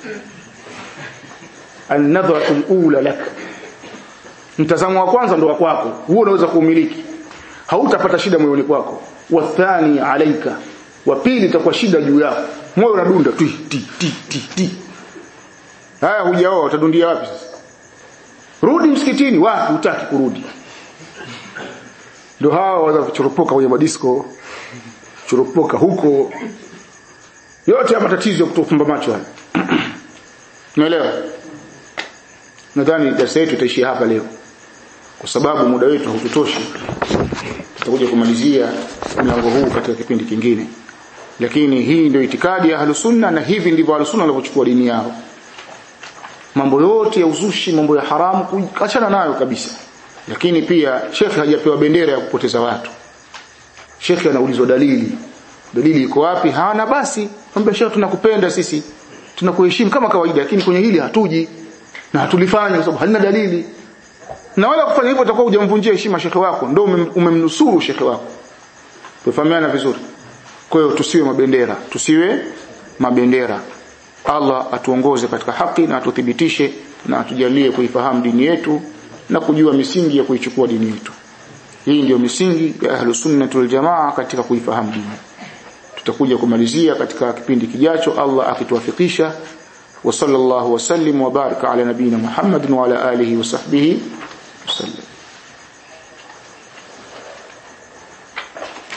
An-nadhratu al-ula lak. Mtazamo wa kwanza ndo wa kwako. Huo unaweza kuumiliki. Hautapata shida moyoni kwako. Wa thani alaika. Wa pili itakuwa shida juu yako. Moyo unadunda ti ti ti ti ti. Haya hujaoa utadundia wapi sasa? Rudi msikitini wapi utaki kurudi? Ndio hawa waza kuchoropoka kwenye madisko churupoka huko yote ya matatizo ya kutofumba macho haya unaelewa nadhani darasa yetu itaishia hapa leo kwa sababu muda wetu haututoshi tutakuja kumalizia mlango huu katika kipindi kingine lakini hii ndio itikadi ya ahlus sunna na hivi ndivyo ahlus sunna wanavyochukua dini yao mambo yote ya uzushi mambo ya haramu kuachana nayo kabisa lakini pia shekhe hajapewa bendera ya kupoteza watu shekhe anaulizwa dalili dalili iko wapi hana basi mwambie shekhe tunakupenda sisi tunakuheshimu kama kawaida lakini kwenye hili hatuji na hatulifanya kwa sababu halina dalili na wala kufanya hivyo utakuwa hujamvunjia heshima shekhe wako ndio umemnusuru shekhe wako tufahamiana vizuri kwa hiyo tusiwe mabendera tusiwe mabendera Allah atuongoze katika haki na atuthibitishe na atujalie kuifahamu dini yetu na kujua misingi ya kuichukua dini yetu hii ndio misingi ya ahlus sunnah wal jamaa katika kuifahamu dini tutakuja kumalizia katika kipindi kijacho Allah akituwafikisha wa sallallahu wasallim wa baraka ala nabina Muhammadin wa ala alihi wa sahbihi